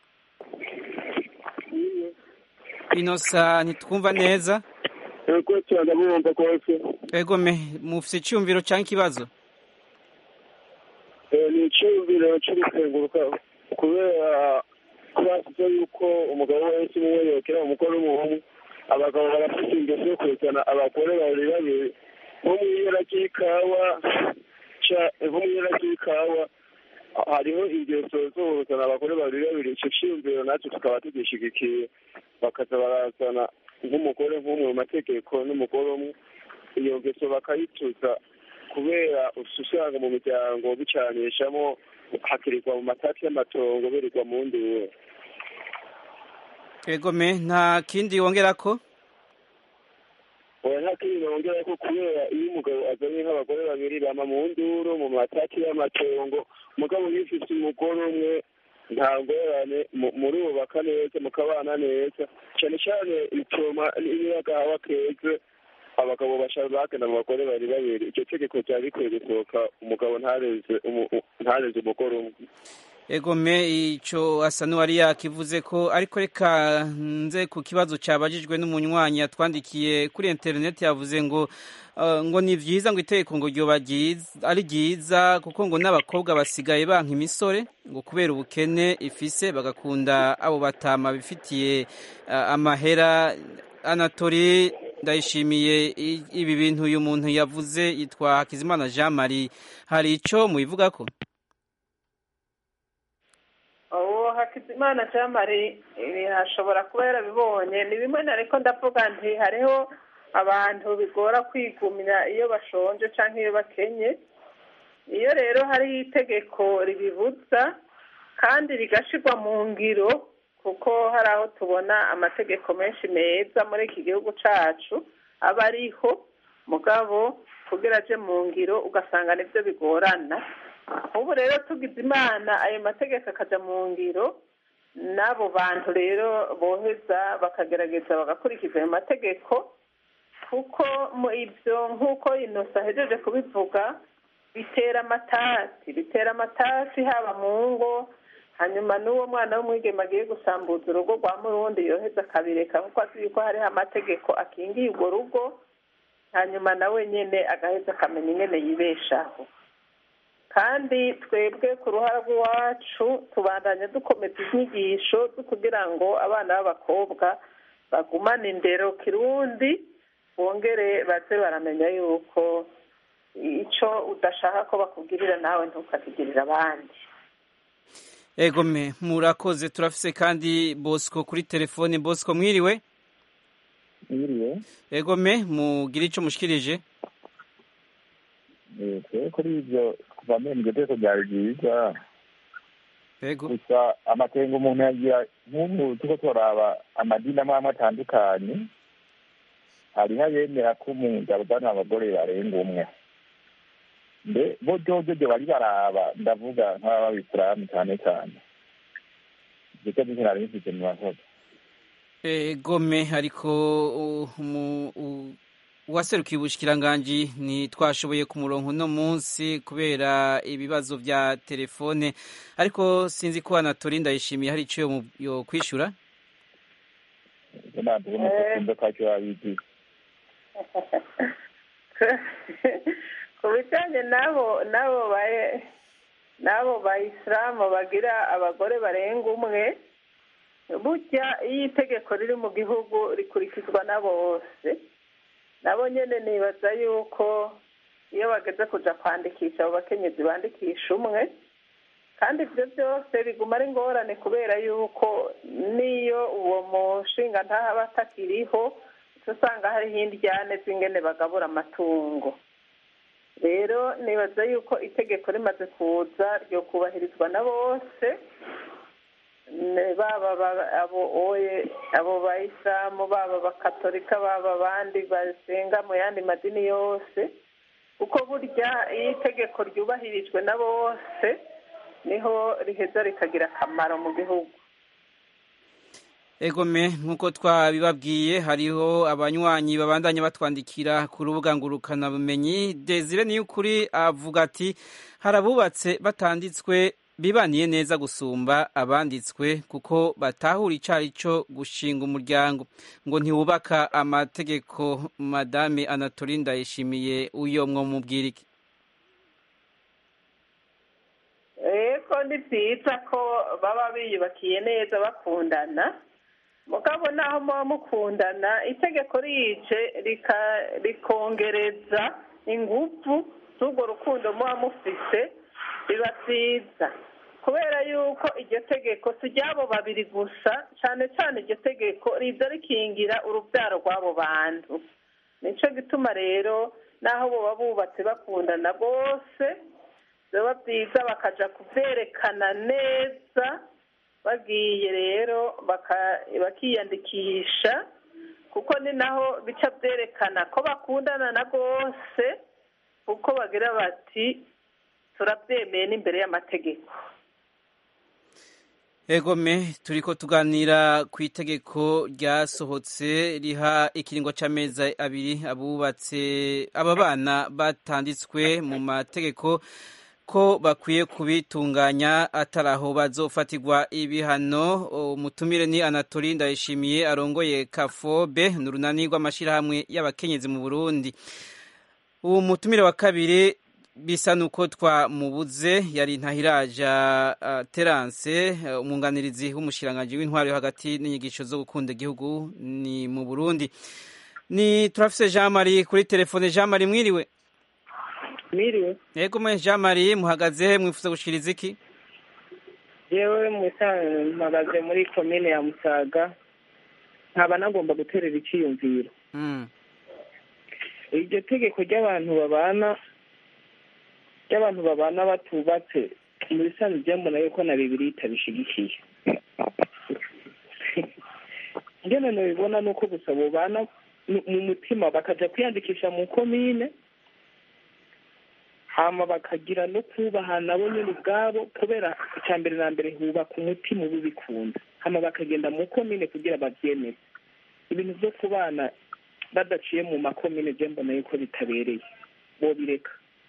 Innocent ntitwumva neza Ego cyane mumva rwose Egome mufise iciyumviro canke ikibazo Eh, ni icyumviro cyo gusenguruka ku kubera ko bashyize yuko umugabo wese umwe yokera umugore umwe abagabo barafite ingeso yo kwerekana abagore babiri babiri nko mu ibara ry'ikawa nko mu ibara ry'ikawa hariho ingeso zo kuzana abagore babiri babiri icyo cyiyumviro natwe tukaba tugishigikiye bakaza barazana nk'umugore nk'umwe mu mategeko n'umugore umwe iyo ngeso bakayituza kubera usanga mu miryango bicanishamo hakirirwa mu matati y'amatongo birirwa mu nduru egome nta kindi wongera ko oya nta kindi wongera ko kubera iyo umugabo azanye nk'abagore babiri bama mu nduru mu matati y'amatongo umugabo yifise umugore umwe nta ngorane murubaka neza mukabana neza cyane cyane bituma niyo agahawa keze abagabo bashaka bagenda mu bagore bari babiri icyo tegeko ryari rikwiye gusohoka umugabo ntareze ntareze umugore umwe egome icyo asa n'uwari yakivuze ko ariko reka nze ku kibazo cyabajijwe n'umunywanyi yatwandikiye kuri interineti yavuze ngo ngo ni byiza ngo itegeko ngo ryoba ari ryiza kuko ngo n'abakobwa basigaye banka imisore ngo kubera ubukene ifise bagakunda abo batama bifitiye amahera anatori ndayishimiye ibi bintu uyu muntu yavuze yitwa hakizimana jean marie hari icyo mubivuga ko uwo hakizimana jean marie hashobora kuba yarabibonye ni bimwe ariko ndavuga nti hariho abantu bigora kwigumya iyo bashonje cyangwa iyo bakenye iyo rero hari itegeko ribibuza kandi rigashyirwa mu ngiro kuko hari aho tubona amategeko menshi meza muri iki gihugu cyacu aba ariho mugabo kugira aje mu ngiro ugasanga nibyo bigorana ubu rero tugize imana ayo mategeko akajya mu ngiro n'abo bantu rero boheza bakagerageza bagakurikiza ayo mategeko kuko mu ibyo nk'uko inosa ahejeje kubivuga bitera amatasi bitera amatasi haba mu ngo hanyuma n'uwo mwana w'umwigema agiye gusambuza urugo rwa murundi yoheza akabireka kuko azi yuko hariho amategeko akingiye urwo rugo hanyuma nawe nyine agaheza akamenya ingene yibeshaho kandi twebwe ku ruhara rw'iwacu tubandanya dukomeza inyigisho zo kugira ngo abana b'abakobwa bagumane indero kirundi bongere baze baramenya yuko icyo udashaka ko bakubwirira nawe ntukakigirire abandi egome murakoze turafise kandi bosco kuri telefone bosco mwiriwe mwiriwe egome mugire icyo mushikirije twe kuri ibyo kuva mbere iryo teko ryari ryiza ego gusa amakenga umuntu yagira nk'ubu tuko turaba amadini amwe amwe atandukanye hariho abemera ko umugabo uzana abagore barenga umwe mbe bo ryojo bari baraba ndavuga nk'ababisilamu cyane cyane ibyo cyo nari bifite mu bakozi egome ariko uwaserukiye ubushikiranganji ntitwashoboye ku murongo uno munsi kubera ibibazo bya telefone ariko sinzi ko anatori ndayishimiye hari icyo yo kwishyura ntabwo umukunzi ko icyo wabigize ku bijyanye n'abo n'abo n'abo bayisilamu bagira abagore barenga umwe burya iyo itegeko riri mu gihugu rikurikizwa na bose nabo nyine nibaza yuko iyo bageze kujya kwandikisha abo bakenyezi bandikisha umwe kandi ibyo byose biguma ari ingorane kubera yuko n'iyo uwo mushinga ntahaba atakiriho usanga hariho indyane z'ingene bagabura amatungo rero nibaza yuko itegeko rimaze kuza ryo kubahirizwa na bose baba abo oye abo bayisilamu baba abakatolika baba abandi basenga mu yandi madini yose kuko burya iyo itegeko ryubahirijwe na bose niho riheza rikagira akamaro mu gihugu egome nk'uko twabibabwiye hariho abanywanyi babandanya batwandikira ku rubuga ngurukanabumenyi desire niyo ukuri avuga ati hari abubatse batanditswe bibaniye neza gusumba abanditswe kuko batahura icari cyo gushinga umuryango ngo ntiwubaka amategeko madame anatoli ndayishimiye uyo mwo mubwirike yego ni byiza ko baba biyubakiye neza bakundana mugabo naho muba mukundana itegeko rije rika- rikongereza ingufu z'urwo rukundo muba mufise biba byiza kubera yuko iryo tegeko si ry'abo babiri gusa cyane cyane iryo tegeko riza rikingira urubyaro rw'abo bantu nicyo gituma rero naho baba bubatse bakundana bose biba byiza bakaja kubyerekana neza bagiye rero baka- bakiyandikisha kuko ni naho bica byerekana ko bakundana na bose kuko bagira bati turabyemeye n'imbere y'amategeko egome turiko tuganira ku itegeko ryasohotse riha ikiringo c'amezi abiri abubatse aba bana batanditswe mu mategeko ko bakwiye kubitunganya atari aho bazofatirwa ibihano umutumire ni anatori ndayishimiye arongoye kafobe ni urunani rw'amashyirahamwe y'abakenyezi mu burundi uwo mutumire wa kabiri bisa nuko twamubuze yari ntahiraja uh, terance uh, umwunganirizi w'umushiranganji w'intwaro yo hagati n'inyigisho zo gukunda igihugu ni mu burundi ni turafise jean marie kuri telefone jean marie mwiriwe Mwiriwe. yego mwe jean marie muhagaze he mwifuza gushikiriza iki Jewe musa- mpagaze muri komine ya Musaga nkaba nagomba guterera iciyumviro mm. iryo tegeko ry'abantu babana ry'abantu babana batubatse mu bisanzwe byambona yuko na bibiri itabishigikiye ngene nabibona ni uko gusa bobana mu- mu mutima bakaja kwiyandikisha mu komine hama bakagira no kubahana bo nyine ubwabo kubera icya mbere na mbere hubaka umutima uba ubikunda hama bakagenda mu komine kugira babyemeze ibintu byo kubana badaciye mu makomine byo mbona yuko bitabereye bobireka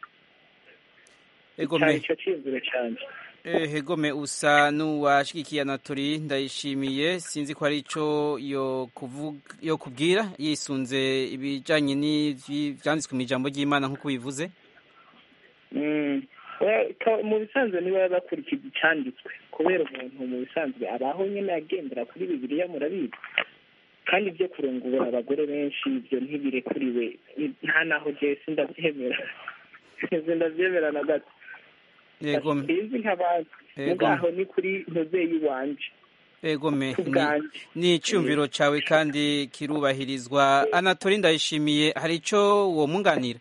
Egome. cyane icyo cyiyumviro cyanjye Eh, Egome usa n'uwashigikiye Anatori ndayishimiye sinzi ko ari ico yo kuvuga yo kubwira yisunze ibijanye n'ivyanditswe mu ijambo ry'Imana nk'uko bivuze Mm. We- ka- mu bisanzwe niba bakurikiza icyanditswe kubera umuntu mu bisanzwe abaho nyine agendera kuri bibiliya murabizi kandi ibyo kurongora abagore benshi ibyo ntibirekuriwe Ni- nta naho jewe sindabyemera sindabyemera na gato Egome. sinzi nk'abantu Egome. mugaho ni kuri ntuzeyi wanje Egome Ku ni- bwanjye. ni icumviro cawe kandi kirubahirizwa Anatori ndayishimiye hari ico wo munganira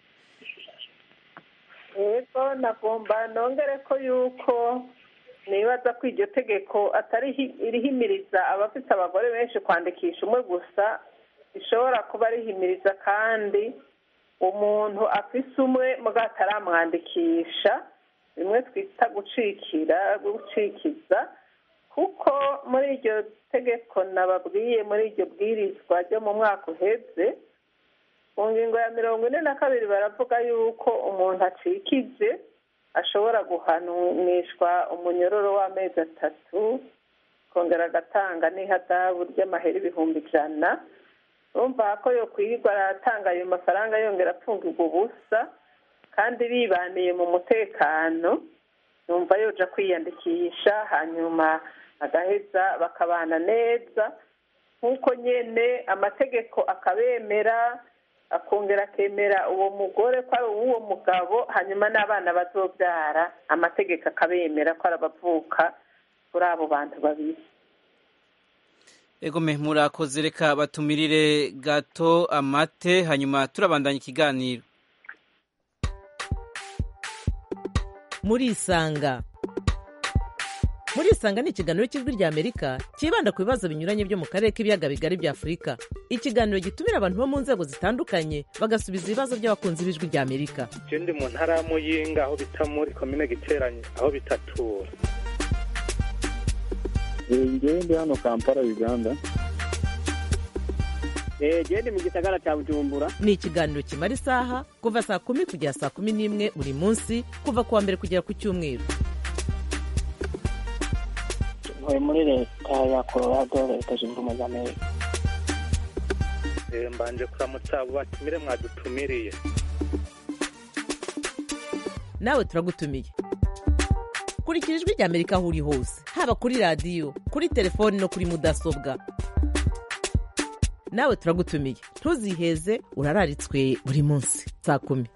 yego nagomba nongere ko yuko nibaza ko iryo tegeko atari hi- irihimiriza abafite abagore benshi kwandikisha umwe gusa rishobora kuba rihimiriza kandi umuntu afise umwe muga ataramwandikisha bimwe twita gucikira gucikiza kuko muri iryo tegeko nababwiye muri iryo bwirizwa ryo mu mwaka uheze mu ngingo ya mirongo ine na kabiri baravuga yuko umuntu acikije ashobora guhanishwa umunyororo w'amezi atatu kongera agatanga n'ihadabu ry'amahera ibihumbi ijana urumva ko yo kwirirwa aratanga ayo mafaranga yongera apfungirwa ubusa kandi bibaniye mu mutekano yumva yoja kwiyandikisha hanyuma agaheza bakabana neza nk'uko nyene amategeko akabemera akongera akemera uwo mugore ko ari uw'uwo mugabo hanyuma n'abana bazobyara amategeko akabemera ko ari abavuka kuri abo bantu babiri Egome murakoze reka batumirire gato amate hanyuma turabandanya ikiganiro murisanga murisanga ni ikiganiro cy'ijwi rya amerika cyibanda ku bibazo binyuranye byo mu karere k'ibiyaga bigari bya afurika ikiganiro gitumira abantu bo mu nzego zitandukanye bagasubiza ibibazo by'abakunzi b'ijwi rya amerika je ndi mu ntara ya muyinga aho bita muri komine giteranye aho bitatura ngewe ndi hano kampala uganda genda mu gisagara cya bujumbura ni ikiganiro kimara isaha kuva saa kumi kugera saa kumi n'imwe buri munsi kuva ku wa mbere kugera ku cyumweru ntuye muri leta ya colorado leta zunze ubumwe za amerika Eh, mbanje kuramutsa abo batumire mwadutumiriye nawe turagutumiye kurikira ijwi rya amerika aho uri hose haba kuri radiyo kuri telefoni no kuri mudasobwa nawe turagutumiye ntuziheze urararitswe buri munsi saa kumi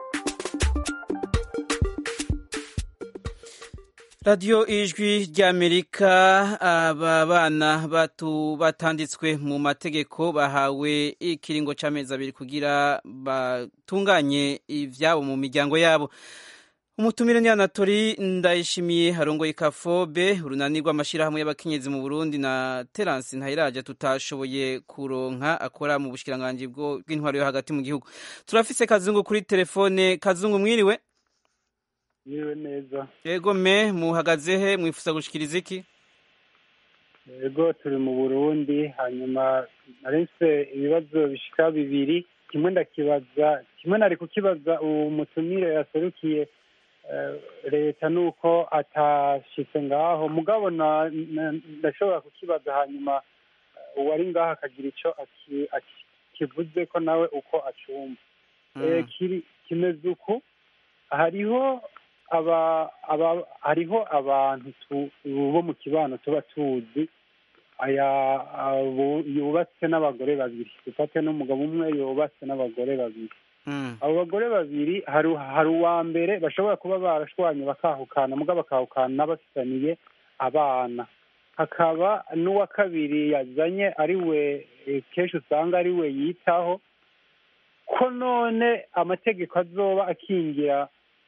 radiyo ijwi ry'amerika aba bana batu batanditswe mu mategeko bahawe ikiringo cy'amezi abiri kugira batunganye ibyabo mu miryango yabo umutumire ni anatori ndayishimiye harongoye kafobe urunani rw'amashyirahamwe y'abakenyezi mu burundi na terance ntayiraje tutashoboye kuronka akora mu bushikiranganji bw'intwaro yo hagati mu gihugu turafise kazungu kuri telefone kazungu mwiriwe Yewe neza yego me muhagaze he mwifuza gushikiriza iki yego turi mu burundi hanyuma narinse ibibazo bishika bibiri kimwe ndakibaza kimwe nari kukibaza uwo mutumire yaserukiye leta nuko atashitse ngaho mugabo ndashobora kukibaza hanyuma uwari ngaho akagira ico kivuze ko nawe uko acumva kimeze uku hariho aba aba hariho abantu bo mu kibano tuba tuzi aya yubatse n'abagore babiri dufate n'umugabo umwe yubatse n'abagore babiri abo bagore babiri hari uwa mbere bashobora kuba barashwanye bakahukana mugabo bakahukana bafitaniye abana hakaba n'uwa kabiri yazanye ari we kenshi usanga ari we yitaho ko none amategeko azoba akingira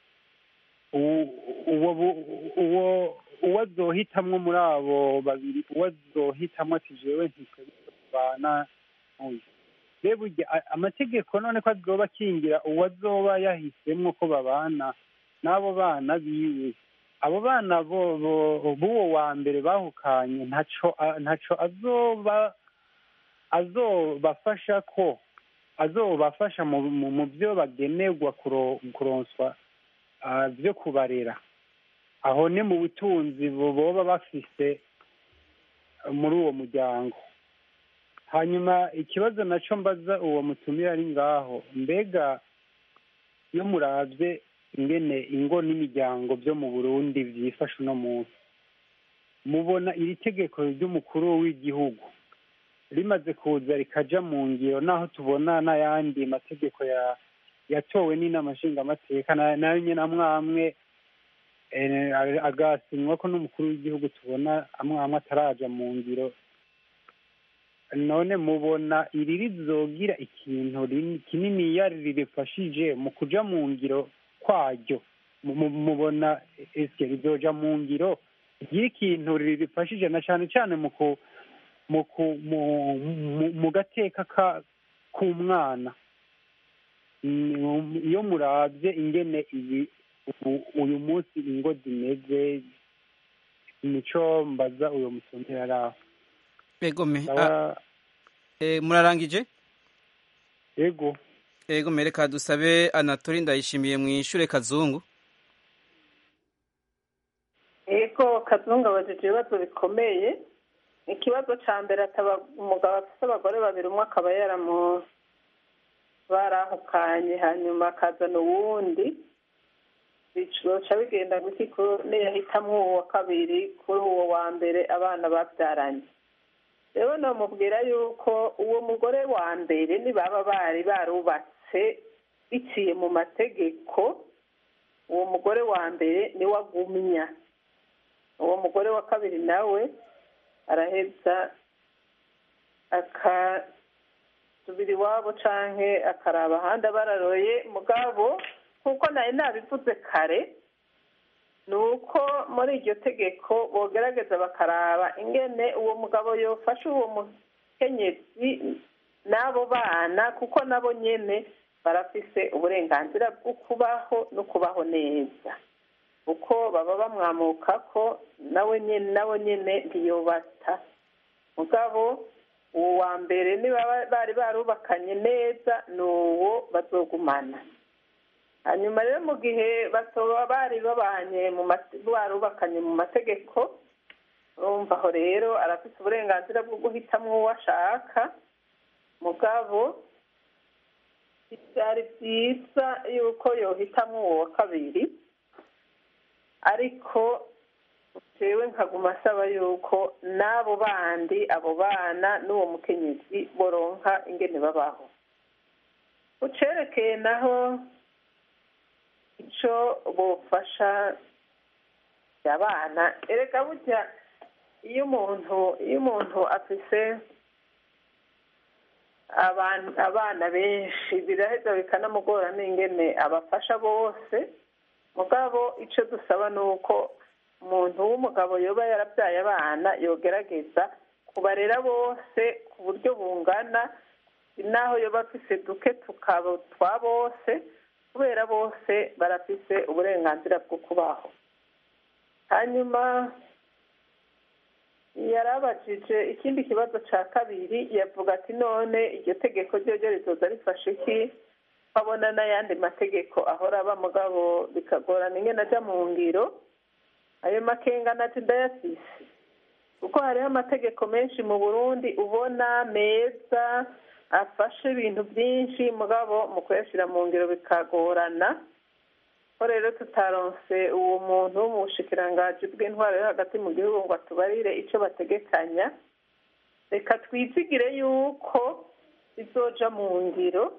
uwo uwo azohitamwo muri abo babiri uwo azohitamwo ati jewe ntisobana n'uyu rero burya amategeko none ko azoba akingira uwo azoba yahisemwo ko babana n'abo bana biwe abo bana b'uwo wa mbere bahukanye ntaco ntaco azoba azobafasha ko azobafasha mu byo bagenerwa kuronswa byo kubarera aho ni mu butunzi boba bafise muri uwo muryango hanyuma ikibazo nacyo mbaza uwo mutumire ari ngaho mbega iyo murabye ingene ingo n'imiryango byo mu burundi byifashe uno munsi mubona iri tegeko ry'umukuru w'igihugu rimaze kuza rikaja mu ngiro naho tubona n'ayandi mategeko ya yatowe n'inama nshingamateka nayo nyine amwe amwe agasinywa ko n'umukuru w'igihugu tubona amwe amwe ataraja mu ngiro none mubona iri rizogira ikintu kininiya ririfashije mu kuja mu ngiro kwaryo mubona ese rizoja mu ngiro igira ikintu ririfashije na cyane cyane mu gateka k'umwana iyo murabye ingene iyi uyu munsi ingo zimeze nico mbaza uyu musomyi yari aho ego me murarangije ego ego mereka dusabe anatori ndayishimiye mu ishure kazungu ego kazungu abajije ibibazo bikomeye ikibazo ca mbere ataba umugabo afise abagore babiri umwe akaba yaramu barahukanye hanyuma akazana uwundi bicoca bigenda guti niyahitamwo uwo wa kabiri kuri uwo wa mbere abana babyaranye rero nomubwira yuko uwo mugore wa mbere nibaba bari barubatse biciye mu mategeko uwo mugore wa mbere niwe agumya uwo mugore wa kabiri nawe araheza akasubira iwabo canke akaraba ahandi abararoye mugabo nk'uko nari nabivuze kare ni uko muri iryo tegeko bogerageza bakaraba ingene uwo mugabo yofasha uwo mukenyezi n'abo bana kuko nabo nyene barafise uburenganzira bwo kubaho no kubaho neza uko baba bamwamuka ko nawe nyene nabo nyene ntiyobata mugabo uwo wa mbere niba bari barubakanye neza ni uwo bazogumana hanyuma rero mu gihe batoba bari babanye mu barubakanye mu mategeko urumva aho rero arafite uburenganzira bwo guhitamwo uwo ashaka mugabo byari byiza yuko yohitamwo uwo wa kabiri ariko jewe nkaguma asaba yuko n'abo bandi abo bana n'uwo mukenyezi boronka ingene babaho ucerekeye naho ico bofasha abana erega burya iyo umuntu iyo umuntu afise abantu abana benshi biraheza bikanamugora n'ingene abafasha bose mugabo ico dusaba ni uko umuntu w'umugabo yoba yarabyaye abana yogerageza kubarera bose ku buryo bungana naho yoba afise duke tukaba twa bose kubera bose barafise uburenganzira bwo kubaho hanyuma yarabajije ikindi kibazo cya kabiri yavuga ati none iryo tegeko ryo rizoza rifashe iki babona n'ayandi mategeko ahora aba mugabo bikagorana ingene ajya mu ngiro ayo makenga nati ndayafise kuko hariho amategeko menshi mu burundi ubona meza afashe ibintu byinshi mugabo mu kuyashyira mu ngiro bikagorana ko rero tutaronse uwo muntu wo mu bushikirangaji bw'intwaro yo hagati mu gihugu ngo atubarire icyo bategekanya reka twizigire yuko bizoja mu ngiro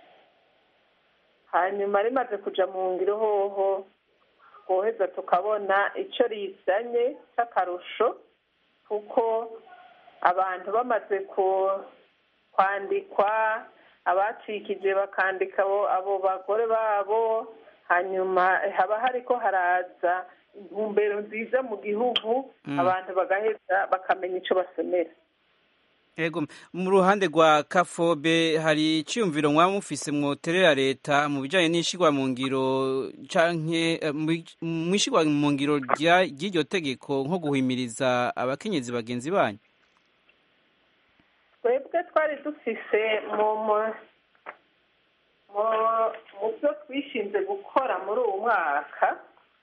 hanyuma rimaze kuja mu ngiro hoho twoheza tukabona icyo rizanye cy'akarusho kuko abantu bamaze kwandikwa abacikije bakandika abo bagore babo hanyuma haba hariko haraza intumbero nziza mu gihugu abantu bagaheza bakamenya icyo basomera Ego mu ruhande rwa kafobe hari icyumviro mwaba mufise mwoterera leta mu bijanye n'ishigwa mu ngiro canke mu ishigwa mu ngiro ry'iryo tegeko nko guhimiriza abakenyezi bagenzi banyu twebwe twari dufise mu mu byo twishinze gukora muri uwo mwaka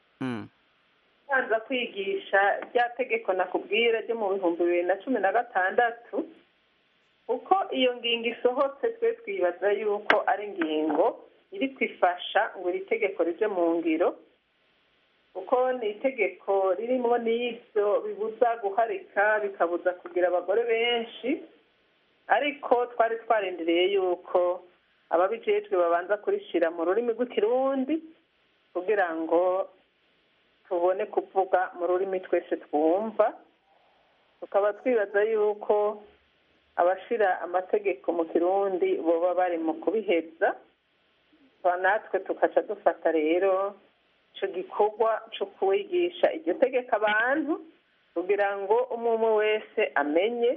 kubanza kwigisha rya tegeko nakubwira ryo mu bihumbi bibiri na cumi na gatandatu uko iyo ngingo isohotse twe twibaza yuko ari ingingo iri kwifasha ngo iri tegeko rije mu ngiro kuko ni itegeko ririmo n'ibyo bibuza guharika bikabuza kugira abagore benshi ariko twari twarindiriye yuko ababijejwe babanza kurishyira mu rurimi rw'ikirundi kugira ngo tubone kuvuga mu rurimi twese twumva tukaba twibaza yuko abashyira amategeko mu kirundi boba bari mu kubiheza natwe tukaca dufata rero icyo gikorwa cyo kuwigisha iryo tegeko abantu kugira ngo umwe wese amenye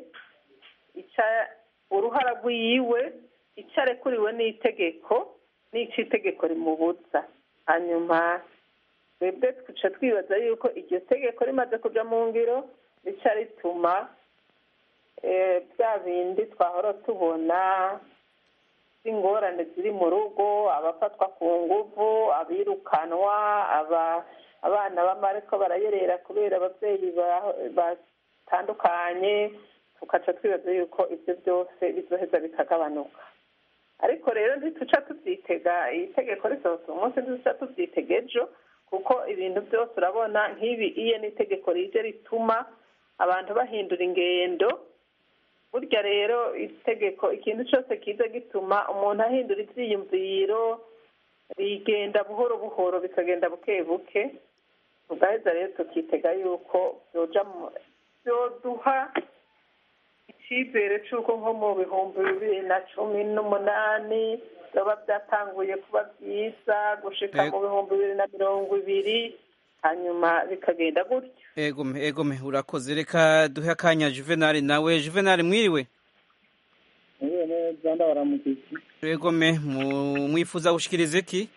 uruhara rw'iyiwe icyo arekuriwe n'itegeko n'icyo itegeko rimubuza hanyuma twebwe tuca twibaza yuko iryo tegeko rimaze kujya mu ngiro rica rituma bya bindi twahora tubona ingorane ziri mu rugo abafatwa ku nguvu abirukanwa abana b'amareko barayerera kubera ababyeyi batandukanye tugaca twibaza yuko ibyo byose bizoheza bikagabanuka ariko rero ntituca tubyitega iyi tegeko risohotse umunsi ntituca tubyitega ejo kuko ibintu byose urabona nk'ibi iyo n'itegeko rije rituma abantu bahindura ingendo burya rero itegeko ikintu cyose kiza gituma umuntu ahindura ibyiyumviro rigenda buhoro buhoro bikagenda buke buke tugaheza rero tukitega yuko byoduha icyizere cy'uko nko mu bihumbi bibiri na cumi n'umunani biba byatanguye kuba byiza gushika mu bihumbi bibiri na mirongo ibiri hanyuma bikagenda gutyo egome egome urakoze reka duhe akanya juvenali nawe juvenali mwiriwe mwiriwe neza ndabaramukiki egome mwifuza gushikiriza iki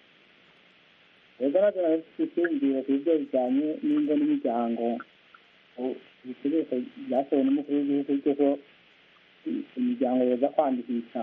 rero natwe nawe dufite icyiyumviro ku byo bijyanye n'ingo n'imiryango ibikoresho byasohowe n'umukuru w'igihugu cy'uko imiryango yoza kwandikisha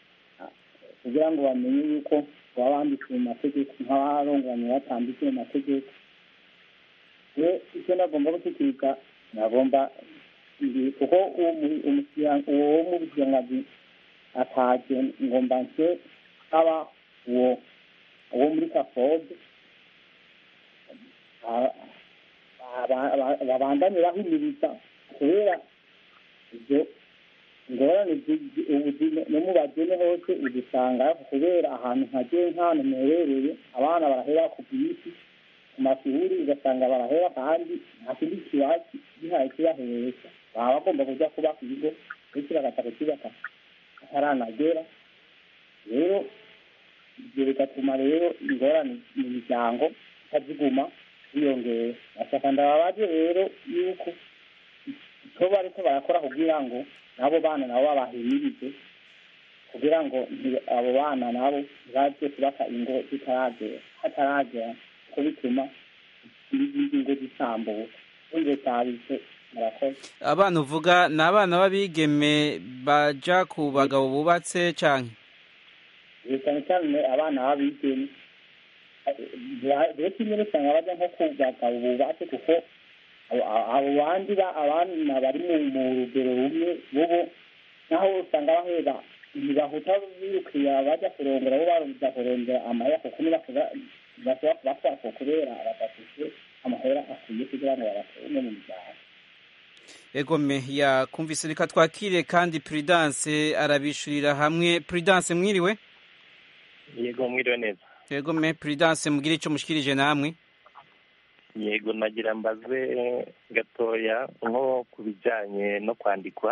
kugira ngo bamenye yuko baba bandikiwe mu mategeko nk'abarongoranye batandikiwe mu mategeko rero icyo nagomba gushyikiriza nagomba kuko uwo mu bugengazi ataje ngomba nse aba uwo uwo muri kafobe aba- aba- babandanye bahimiriza kubera ibyo ingorane zi- zi- ubu zi- no mu bagene hose udusanga kubera ahantu hagiye nk'ahantu muherereye abana barahera ku bwinshi ku mashuri ugasanga barahera kandi nta kindi kibazo gihaye kibahereza baba bagomba kujya kuba ku bigo ndetse bagaca kukibaka ataranagera rero ibyo bigatuma rero ingorane mu miryango itaziguma ziyongera bashaka ndababaje rero yuko icyo bariko barakora kugira ngo n'abo bana nabo babahimirize kugira ngo nti- abo bana nabo ntibaze kubaka ingo zitaragera hataragera kuko bituma n'izindi ngo zisambuka ubundi tabise murakoze abana uvuga ni abana b'abigeme baja ku bagabo bubatse canke Ibi cyane cyane abana b'abigeme rero kimwe usanga bajya nko ku bagabo bubatse kuko abo- abo bandi ba- abana bari mu mu rugero rumwe bobo naho usanga bahera ntibahuta birukira bajya kurongora bo baruza kurondera amahera kuko ntibashobora ntibashobora kubatwara ko kubera badafite amahera akwiye kugira ngo babatunge mu miryango egome yakumvise reka twakire kandi prudence arabishurira hamwe prudence mwiriwe yego mwiriwe neza egome prudence mugire ico mushikirije namwe yego nagira mbaze gatoya nko ku bijyanye no kwandikwa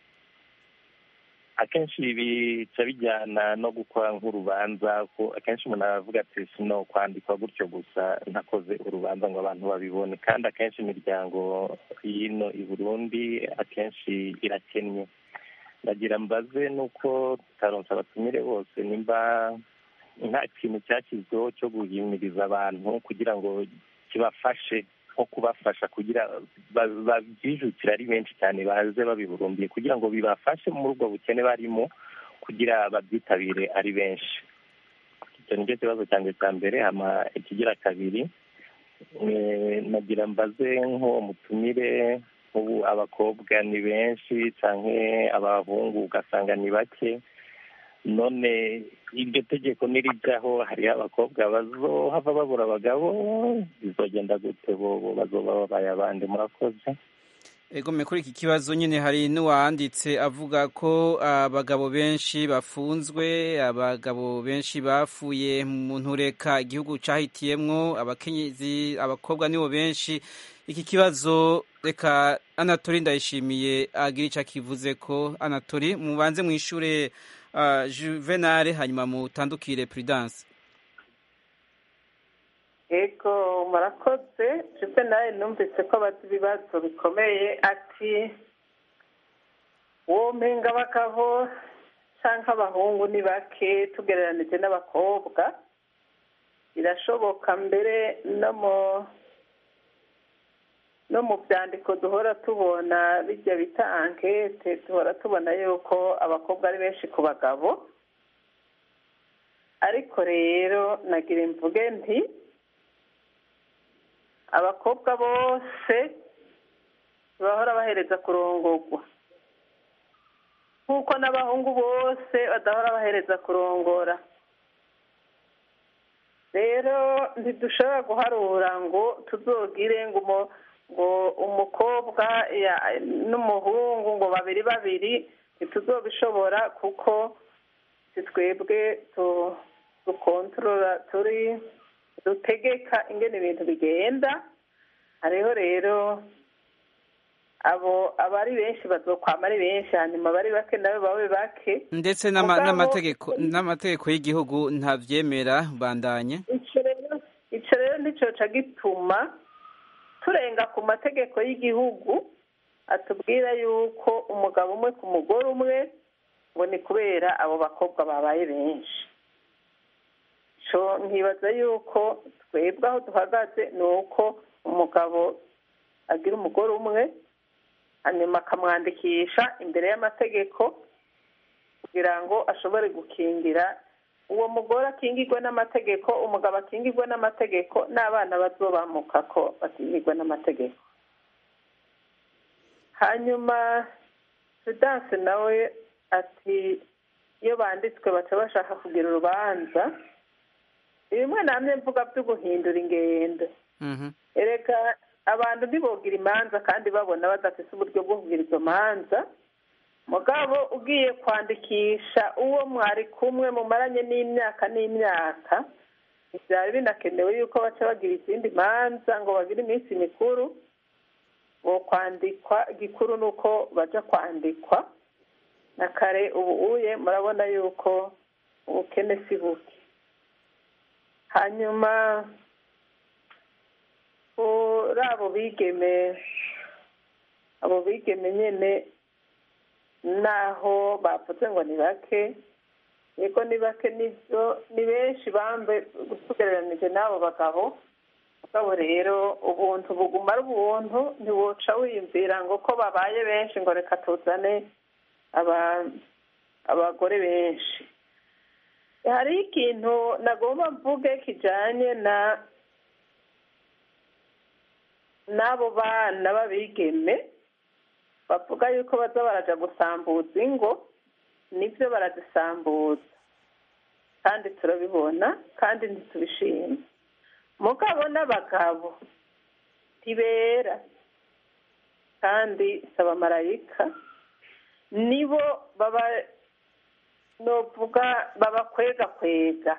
akenshi bica bijyana no gukora nk'urubanza ko akenshi umuntu aravuga ati sino kwandikwa gutyo gusa ntakoze urubanza ngo abantu babibone kandi akenshi imiryango hino i burundi akenshi irakennye ndagira mbaze nuko tutaronse abatumire bose nimba nta kintu cyashyizweho cyo guhimiriza abantu kugira ngo kibafashe nko kubafasha kugira ba- babyijukire ari benshi cyane baze babiburumbiye kugira ngo bibafashe muri ubwo bukene barimo kugira babyitabire ari benshi icyo nicyo kibazo cyanjye cya mbere hama ikigira kabiri eh, nagira mbaze nk'uwo mutumire nk'ubu abakobwa ni benshi canke abahungu ugasanga ni bake none iryo tegeko nirijyaho hariho abakobwa bazohava babura abagabo bizogenda gute bobo bazoba babaye abandi murakoze egome kuri iki kibazo nyine hari n'uwanditse avuga ko abagabo benshi bafunzwe abagabo benshi bafuye mu ntureka igihugu cyahitiyemwo abakenyezi abakobwa nibo benshi iki kibazo reka anatori ndayishimiye agira icyo akivuze ko anatori mubanze mu ishure uh, juvenale hanyuma mutandukire prudence ego murakoze jupe nawe numvise ko abazi ibibazo bikomeye ati uwo mpinga abagabo cyangwa abahungu ni bake tugereranije n'abakobwa birashoboka mbere no mu no mu byandiko duhora tubona bijya bita ankete duhora tubona yuko abakobwa ari benshi ku bagabo ariko rero nagira imvuge nti abakobwa bose bahora bahereza kurongorwa nk'uko n'abahungu bose badahora bahereza kurongora rero ntidushobora guharura ngo tuzogire ngo umu- ngo umukobwa ya- n'umuhungu ngo babiri babiri ntituzobishobora kuko si twebwe tu- dukontorora turi dutegeka ingene ibintu bigenda hariho rero abo abari benshi bazokwama ari benshi hanyuma abari bake nabo babe bake ndetse n'ama- Mugabo- n'amategeko n'amategeko y'igihugu ntavyemera bandanye ico rero ico rero nticoca gituma turenga ku mategeko y'igihugu atubwira yuko umugabo umwe ku mugore umwe ngo ni kubera abo bakobwa babaye benshi so nkibaza yuko twebwe aho duhagaze ni uko umugabo agira umugore umwe hanyuma akamwandikisha imbere y'amategeko kugira ngo ashobore gukingira uwo mugore akingirwe n'amategeko umugabo akingirwe n'amategeko n'abana bazobamuka ko bakingirwe n'amategeko hanyuma sudanse nawe ati iyo banditswe baca bashaka kugira urubanza bimwe namwe mvuga byo guhindura ingendo erega abantu ntibogira imanza kandi babona badafite uburyo bwo kugira izo manza mugabo ugiye kwandikisha uwo mwari kumwe mumaranye n'imyaka n'imyaka byari binakenewe yuko baca bagira izindi manza ngo bagire iminsi mikuru ngo kwandikwa igikuru ni uko baja kwandikwa na kare ubu uye murabona yuko ubukene si buke hanyuma kuri abo bigeme abo bigeme nyine naho bavuze ngo ni bake yego ni bake nibyo ni benshi bambe gusugereranije n'abo bagabo mugabo rero ubuntu buguma ari ubuntu ntiwoca wiyumvira ngo ko babaye benshi ngo reka tuzane abagore benshi hari ikintu nagomba mvuge kijyanye na n'abo bana b'abigeme bavuga yuko baza baraja gusambuza ingo nibyo barazisambuza kandi turabibona kandi ntitubishima mugabo n'abagabo ntibera kandi saba marayika nibo baba novuga babakwega kwega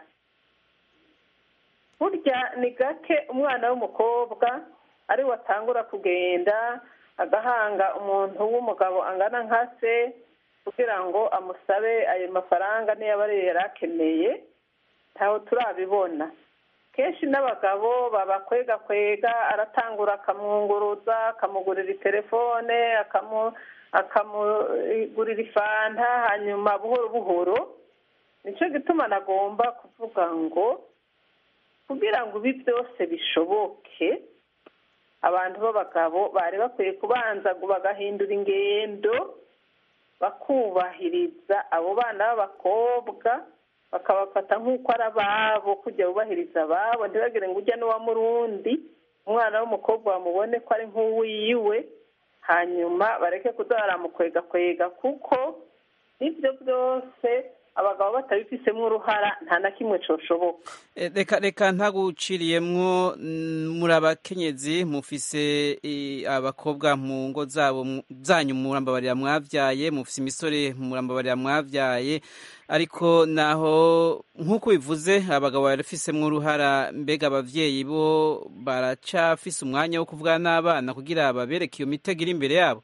burya ni gake umwana w'umukobwa ari watangura kugenda agahanga umuntu w'umugabo angana nka se kugira ngo amusabe ayo mafaranga niyo aba yari akeneye ntaho turabibona kenshi n'abagabo babakwega kwega aratangura akamwunguruza akamugurira telefone akamugurira ifanta hanyuma buhoro buhoro nicyo gituma nagomba kuvuga ngo kugira ngo ibi byose bishoboke abantu b'abagabo bari bakwiye kubanza bagahindura ingendo bakubahiriza abo bana b'abakobwa bakabafata nk'uko ari ababo kujya bubahiriza ababo ntibagire ngo ujya n'uwa murundi umwana w'umukobwa bamubone ko ari nk'uwiwe hanyuma bareke kuza baramukwega kwega kuko n'ibyo byose abagabo batabifisemo uruhara nta na kimwe cyoshoboka reka reka ntaguciriyemwo muri abakenyezi mufise abakobwa mu ngo zabo zanyu murambabarira mwabyaye mufise imisore murambabarira mwabyaye ariko naho nk'uko bivuze abagabo barafisemo uruhara mbega ababyeyi bo baracafise umwanya wo kuvugana n'abana kugira babereke iyo mitego iri imbere yabo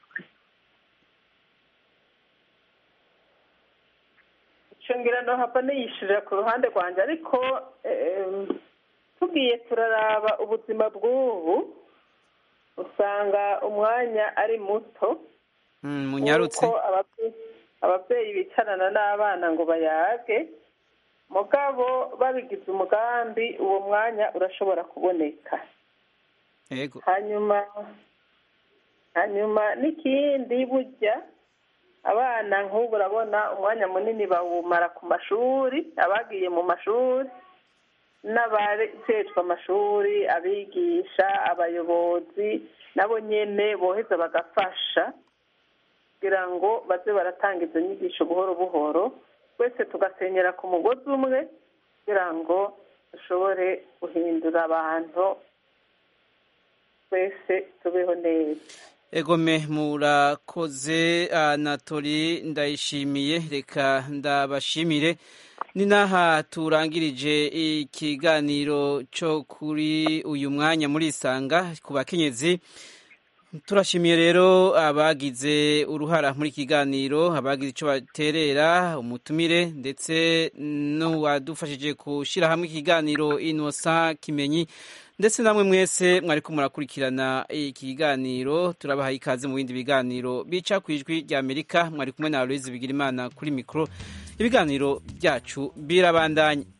ngira no hapa niyishirira ku ruhande rwanjye ariko tugiye turaraba ubuzima bw'ubu usanga umwanya ari muto munyarutse ababyeyi bicarana n'abana ngo bayage mugabo babigize umugambi uwo mwanya urashobora kuboneka hanyuma hanyuma n'ikindi burya abana nk'ubu urabona umwanya munini bawumara ku mashuri abagiye mu mashuri n'abajejwe amashuri abigisha abayobozi nabo nyine boheza bagafasha kugira ngo baze baratanga izo nyigisho buhoro buhoro twese tugasenyera ku mugozi umwe kugira ngo dushobore guhindura abantu twese tubeho neza egome murakoze anatori ndayishimiye reka ndabashimire ni n'aha turangirije ikiganiro cyo kuri uyu mwanya muri isanga ku bakenyezi turashimiye rero abagize uruhara muri kiganiro abagize icyo baterera umutumire ndetse n'uwadufashije gushyira hamwe ikiganiro inosa kimenyi ndetse namwe mwese mwari ko murakurikirana iki kiganiro turabahaye ikaze mu bindi biganiro bica ku ijwi rya amerika mwari kumwe na aloise bigirimana kuri mikoro ibiganiro byacu birabandanya